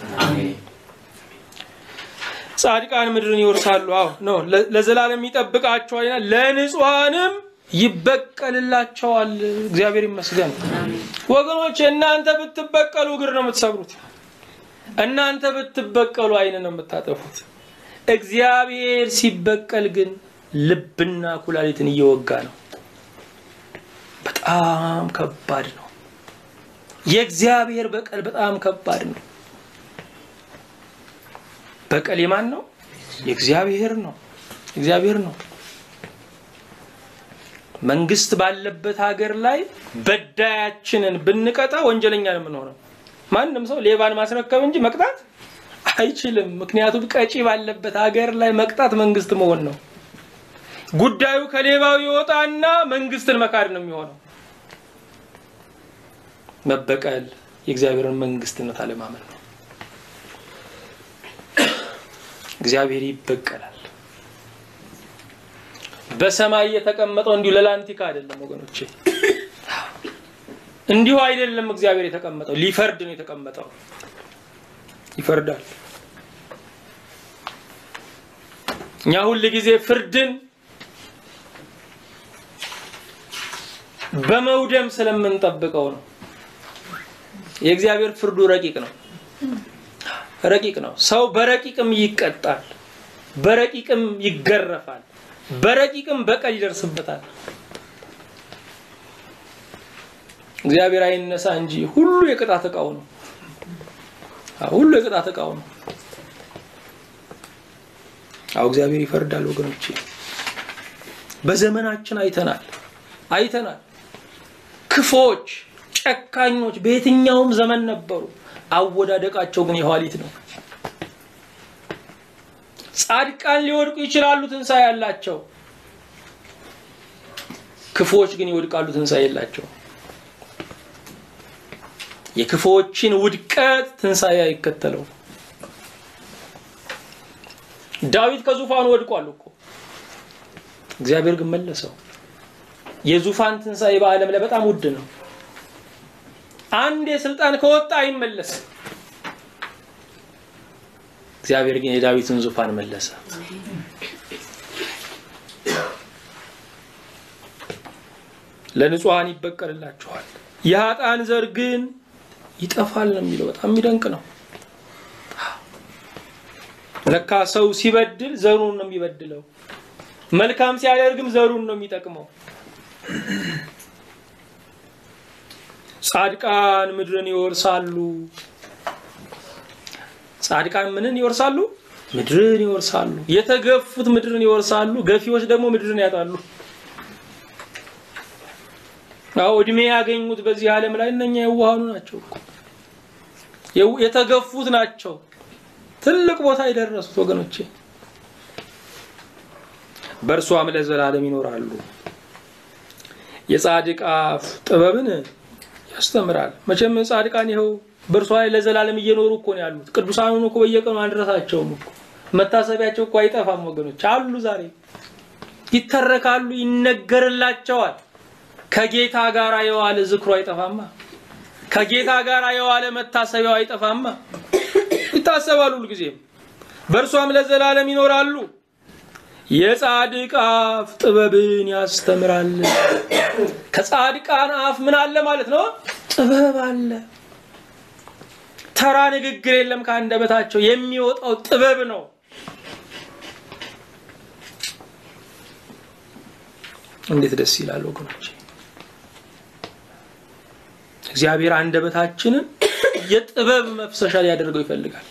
ጻድቃን ምድርን ይወርሳሉ። አዎ ነው ለዘላለም ይጠብቃቸዋልና ለንጹሐንም ይበቀልላቸዋል። እግዚአብሔር ይመስገን። ወገኖች እናንተ ብትበቀሉ እግር ነው የምትሰብሩት። እናንተ ብትበቀሉ ዓይን ነው የምታጠፉት። እግዚአብሔር ሲበቀል ግን ልብና ኩላሊትን እየወጋ ነው። በጣም ከባድ ነው። የእግዚአብሔር በቀል በጣም ከባድ ነው። በቀል የማን ነው? የእግዚአብሔር ነው። እግዚአብሔር ነው። መንግስት ባለበት ሀገር ላይ በዳያችንን ብንቀጣ ወንጀለኛ ነው የምንሆነው። ማንም ሰው ሌባን ማስረከብ እንጂ መቅጣት አይችልም። ምክንያቱም ቀጪ ባለበት ሀገር ላይ መቅጣት መንግስት መሆን ነው። ጉዳዩ ከሌባው ይወጣና መንግስትን መካድ ነው የሚሆነው። መበቀል የእግዚአብሔርን መንግስትነት አለማመን ነው። እግዚአብሔር ይበቀላል። በሰማይ የተቀመጠው እንዲሁ ለላንቲካ አይደለም ወገኖቼ፣ እንዲሁ አይደለም። እግዚአብሔር የተቀመጠው ሊፈርድ ነው የተቀመጠው። ይፈርዳል። እኛ ሁል ጊዜ ፍርድን በመውደም ስለምንጠብቀው ነው። የእግዚአብሔር ፍርዱ ረቂቅ ነው። ረቂቅ ነው። ሰው በረቂቅም ይቀጣል፣ በረቂቅም ይገረፋል፣ በረቂቅም በቀል ይደርስበታል። እግዚአብሔር አይነሳ እንጂ ሁሉ የቅጣት እቃው ነው። ሁሉ የቅጣት እቃው ነው። አዎ እግዚአብሔር ይፈርዳል ወገኖቼ። በዘመናችን አይተናል አይተናል። ክፎች፣ ጨካኞች በየትኛውም ዘመን ነበሩ። አወዳደቃቸው ግን የኋሊት ነው። ጻድቃን ሊወድቁ ይችላሉ፣ ትንሣኤ ያላቸው። ክፎች ግን ይወድቃሉ፣ ትንሣኤ የላቸው። የክፎችን ውድቀት ትንሣኤ አይከተለው። ዳዊት ከዙፋኑ ወድቋል እኮ እግዚአብሔር ግን መለሰው። የዙፋን ትንሣኤ በዓለም ላይ በጣም ውድ ነው። አንድ የስልጣን ከወጣ አይመለስም። እግዚአብሔር ግን የዳዊትን ዙፋን መለሰ። ለንጹሐን ይበቀልላቸዋል፣ የኃጥአን ዘር ግን ይጠፋል ነው የሚለው። በጣም የሚደንቅ ነው። ለካ ሰው ሲበድል ዘሩን ነው የሚበድለው። መልካም ሲያደርግም ዘሩን ነው የሚጠቅመው። ጻድቃን ምድርን ይወርሳሉ። ጻድቃን ምንን ይወርሳሉ? ምድርን ይወርሳሉ። የተገፉት ምድርን ይወርሳሉ። ገፊዎች ደግሞ ምድርን ያጣሉ። አዎ እድሜ ያገኙት በዚህ ዓለም ላይ እነኛ የዋሃኑ ናቸው እኮ የተገፉት ናቸው። ትልቅ ቦታ የደረሱት ወገኖቼ በእርሷም ለዘላለም ይኖራሉ። የጻድቅ አፍ ጥበብን ያስተምራል። መቼም ጻድቃን ይኸው በእርሷ ላይ ለዘላለም እየኖሩ እኮ ነው ያሉት። ቅዱሳኑን እኮ በየቀኑ አንረሳቸውም እኮ መታሰቢያቸው እኮ አይጠፋም ወገኖች፣ አሉ ዛሬ ይተረካሉ፣ ይነገርላቸዋል። ከጌታ ጋር የዋለ ዝክሮ አይጠፋማ። ከጌታ ጋር የዋለ መታሰቢያው አይጠፋማ። ይታሰባሉ ሁልጊዜም፣ በእርሷም ለዘላለም ይኖራሉ። የጻድቅ አፍ ጥበብን ያስተምራል። ከጻድቃን አፍ ምን አለ ማለት ነው? ጥበብ አለ። ተራ ንግግር የለም ከአንደበታቸው የሚወጣው ጥበብ ነው። እንዴት ደስ ይላል ወገኖች! እግዚአብሔር አንደበታችንን የጥበብ መፍሰሻ ሊያደርገው ይፈልጋል።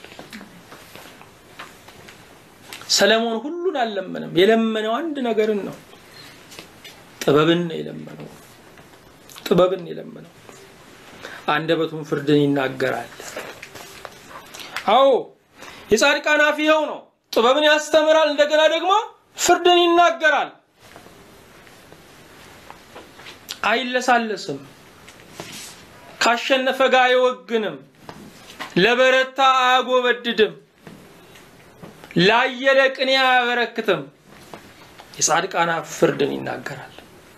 ሰለሞን ሁሉን አልለመነም። የለመነው አንድ ነገርን ነው። ጥበብን ነው የለመነው። ጥበብን የለመነው አንደበቱን ፍርድን ይናገራል። አዎ የጻድቃን አፍ ይኸው ነው። ጥበብን ያስተምራል፣ እንደገና ደግሞ ፍርድን ይናገራል። አይለሳለስም። ካሸነፈ ጋር አይወግንም፣ ለበረታ አያጎበድድም፣ ላየለ ቅኔ አያበረክትም። የጻድቃን አፍ ፍርድን ይናገራል።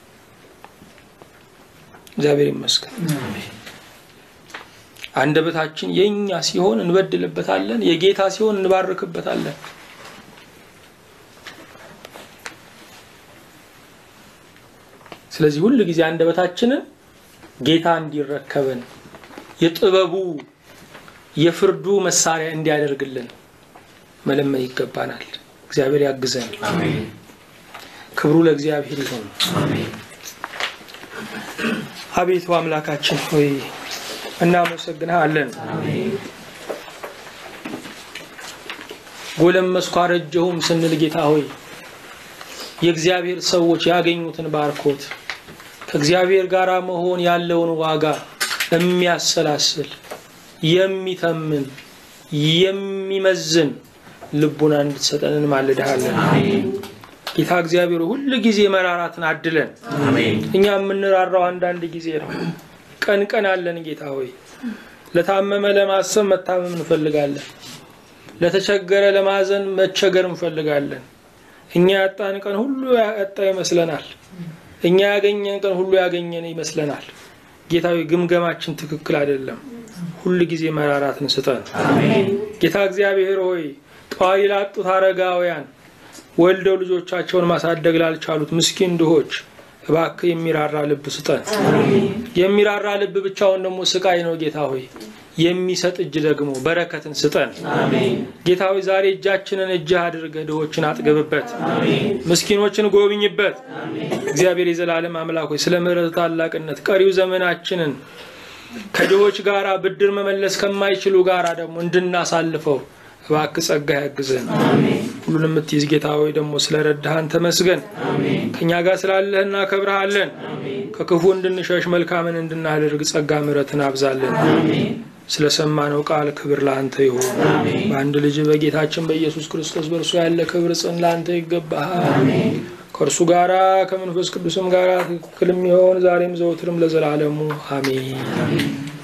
እግዚአብሔር ይመስገን። አንደበታችን የኛ ሲሆን እንበድልበታለን፣ የጌታ ሲሆን እንባርክበታለን። ስለዚህ ሁል ጊዜ አንደበታችንን ጌታ እንዲረከበን የጥበቡ የፍርዱ መሳሪያ እንዲያደርግልን መለመን ይገባናል። እግዚአብሔር ያግዘን። ክብሩ ለእግዚአብሔር ይሁን። አቤቱ አምላካችን ሆይ እናመሰግንሃለን። ጎለመስኩ አረጀሁም ስንል ጌታ ሆይ የእግዚአብሔር ሰዎች ያገኙትን ባርኮት ከእግዚአብሔር ጋር መሆን ያለውን ዋጋ የሚያሰላስል የሚተምን የሚመዝን ልቡና እንድትሰጠን እንማልድሃለን። ጌታ እግዚአብሔር ሁል ጊዜ መራራትን አድለን። እኛ የምንራራው አንዳንድ ጊዜ ነው። ቀን ቀን አለን ጌታ ሆይ ለታመመ ለማሰብ መታመም እንፈልጋለን። ለተቸገረ ለማዘን መቸገር እንፈልጋለን። እኛ ያጣን ቀን ሁሉ ያጣ ይመስለናል። እኛ ያገኘን ቀን ሁሉ ያገኘን ይመስለናል። ጌታዊ ግምገማችን ትክክል አይደለም። ሁል ጊዜ መራራትን ስጠን። ጌታ እግዚአብሔር ሆይ ጧሪ ላጡት አረጋውያን ወልደው ልጆቻቸውን ማሳደግ ላልቻሉት ምስኪን ድሆች እባክህ የሚራራ ልብ ስጠን። የሚራራ ልብ ብቻውን ደግሞ ስቃይ ነው ጌታ ሆይ የሚሰጥ እጅ ደግሞ በረከትን ስጠን። ጌታ ሆይ ዛሬ እጃችንን እጅህ አድርገህ ድሆችን አጥግብበት፣ ምስኪኖችን ጎብኝበት። እግዚአብሔር የዘላለም አምላክ ሆይ ስለ ምሕረት ታላቅነት ቀሪው ዘመናችንን ከድሆች ጋራ ብድር መመለስ ከማይችሉ ጋራ ደግሞ እንድናሳልፈው እባክህ ጸጋ ያግዘን። ሁሉን የምትይዝ ጌታ ሆይ ደግሞ ስለረዳሃን ተመስገን። ከእኛ ጋር ስላለህ እናከብረሃለን። ከክፉ እንድንሸሽ መልካምን እንድናደርግ ጸጋ ምሕረትን አብዛለን። ስለሰማነው ቃል ክብር ለአንተ ይሁን። በአንድ ልጅ በጌታችን በኢየሱስ ክርስቶስ በእርሱ ያለ ክብር ጽን ለአንተ ይገባሃል። ከእርሱ ጋራ ከመንፈስ ቅዱስም ጋር ትክክል የሚሆን ዛሬም ዘወትርም ለዘላለሙ አሜን።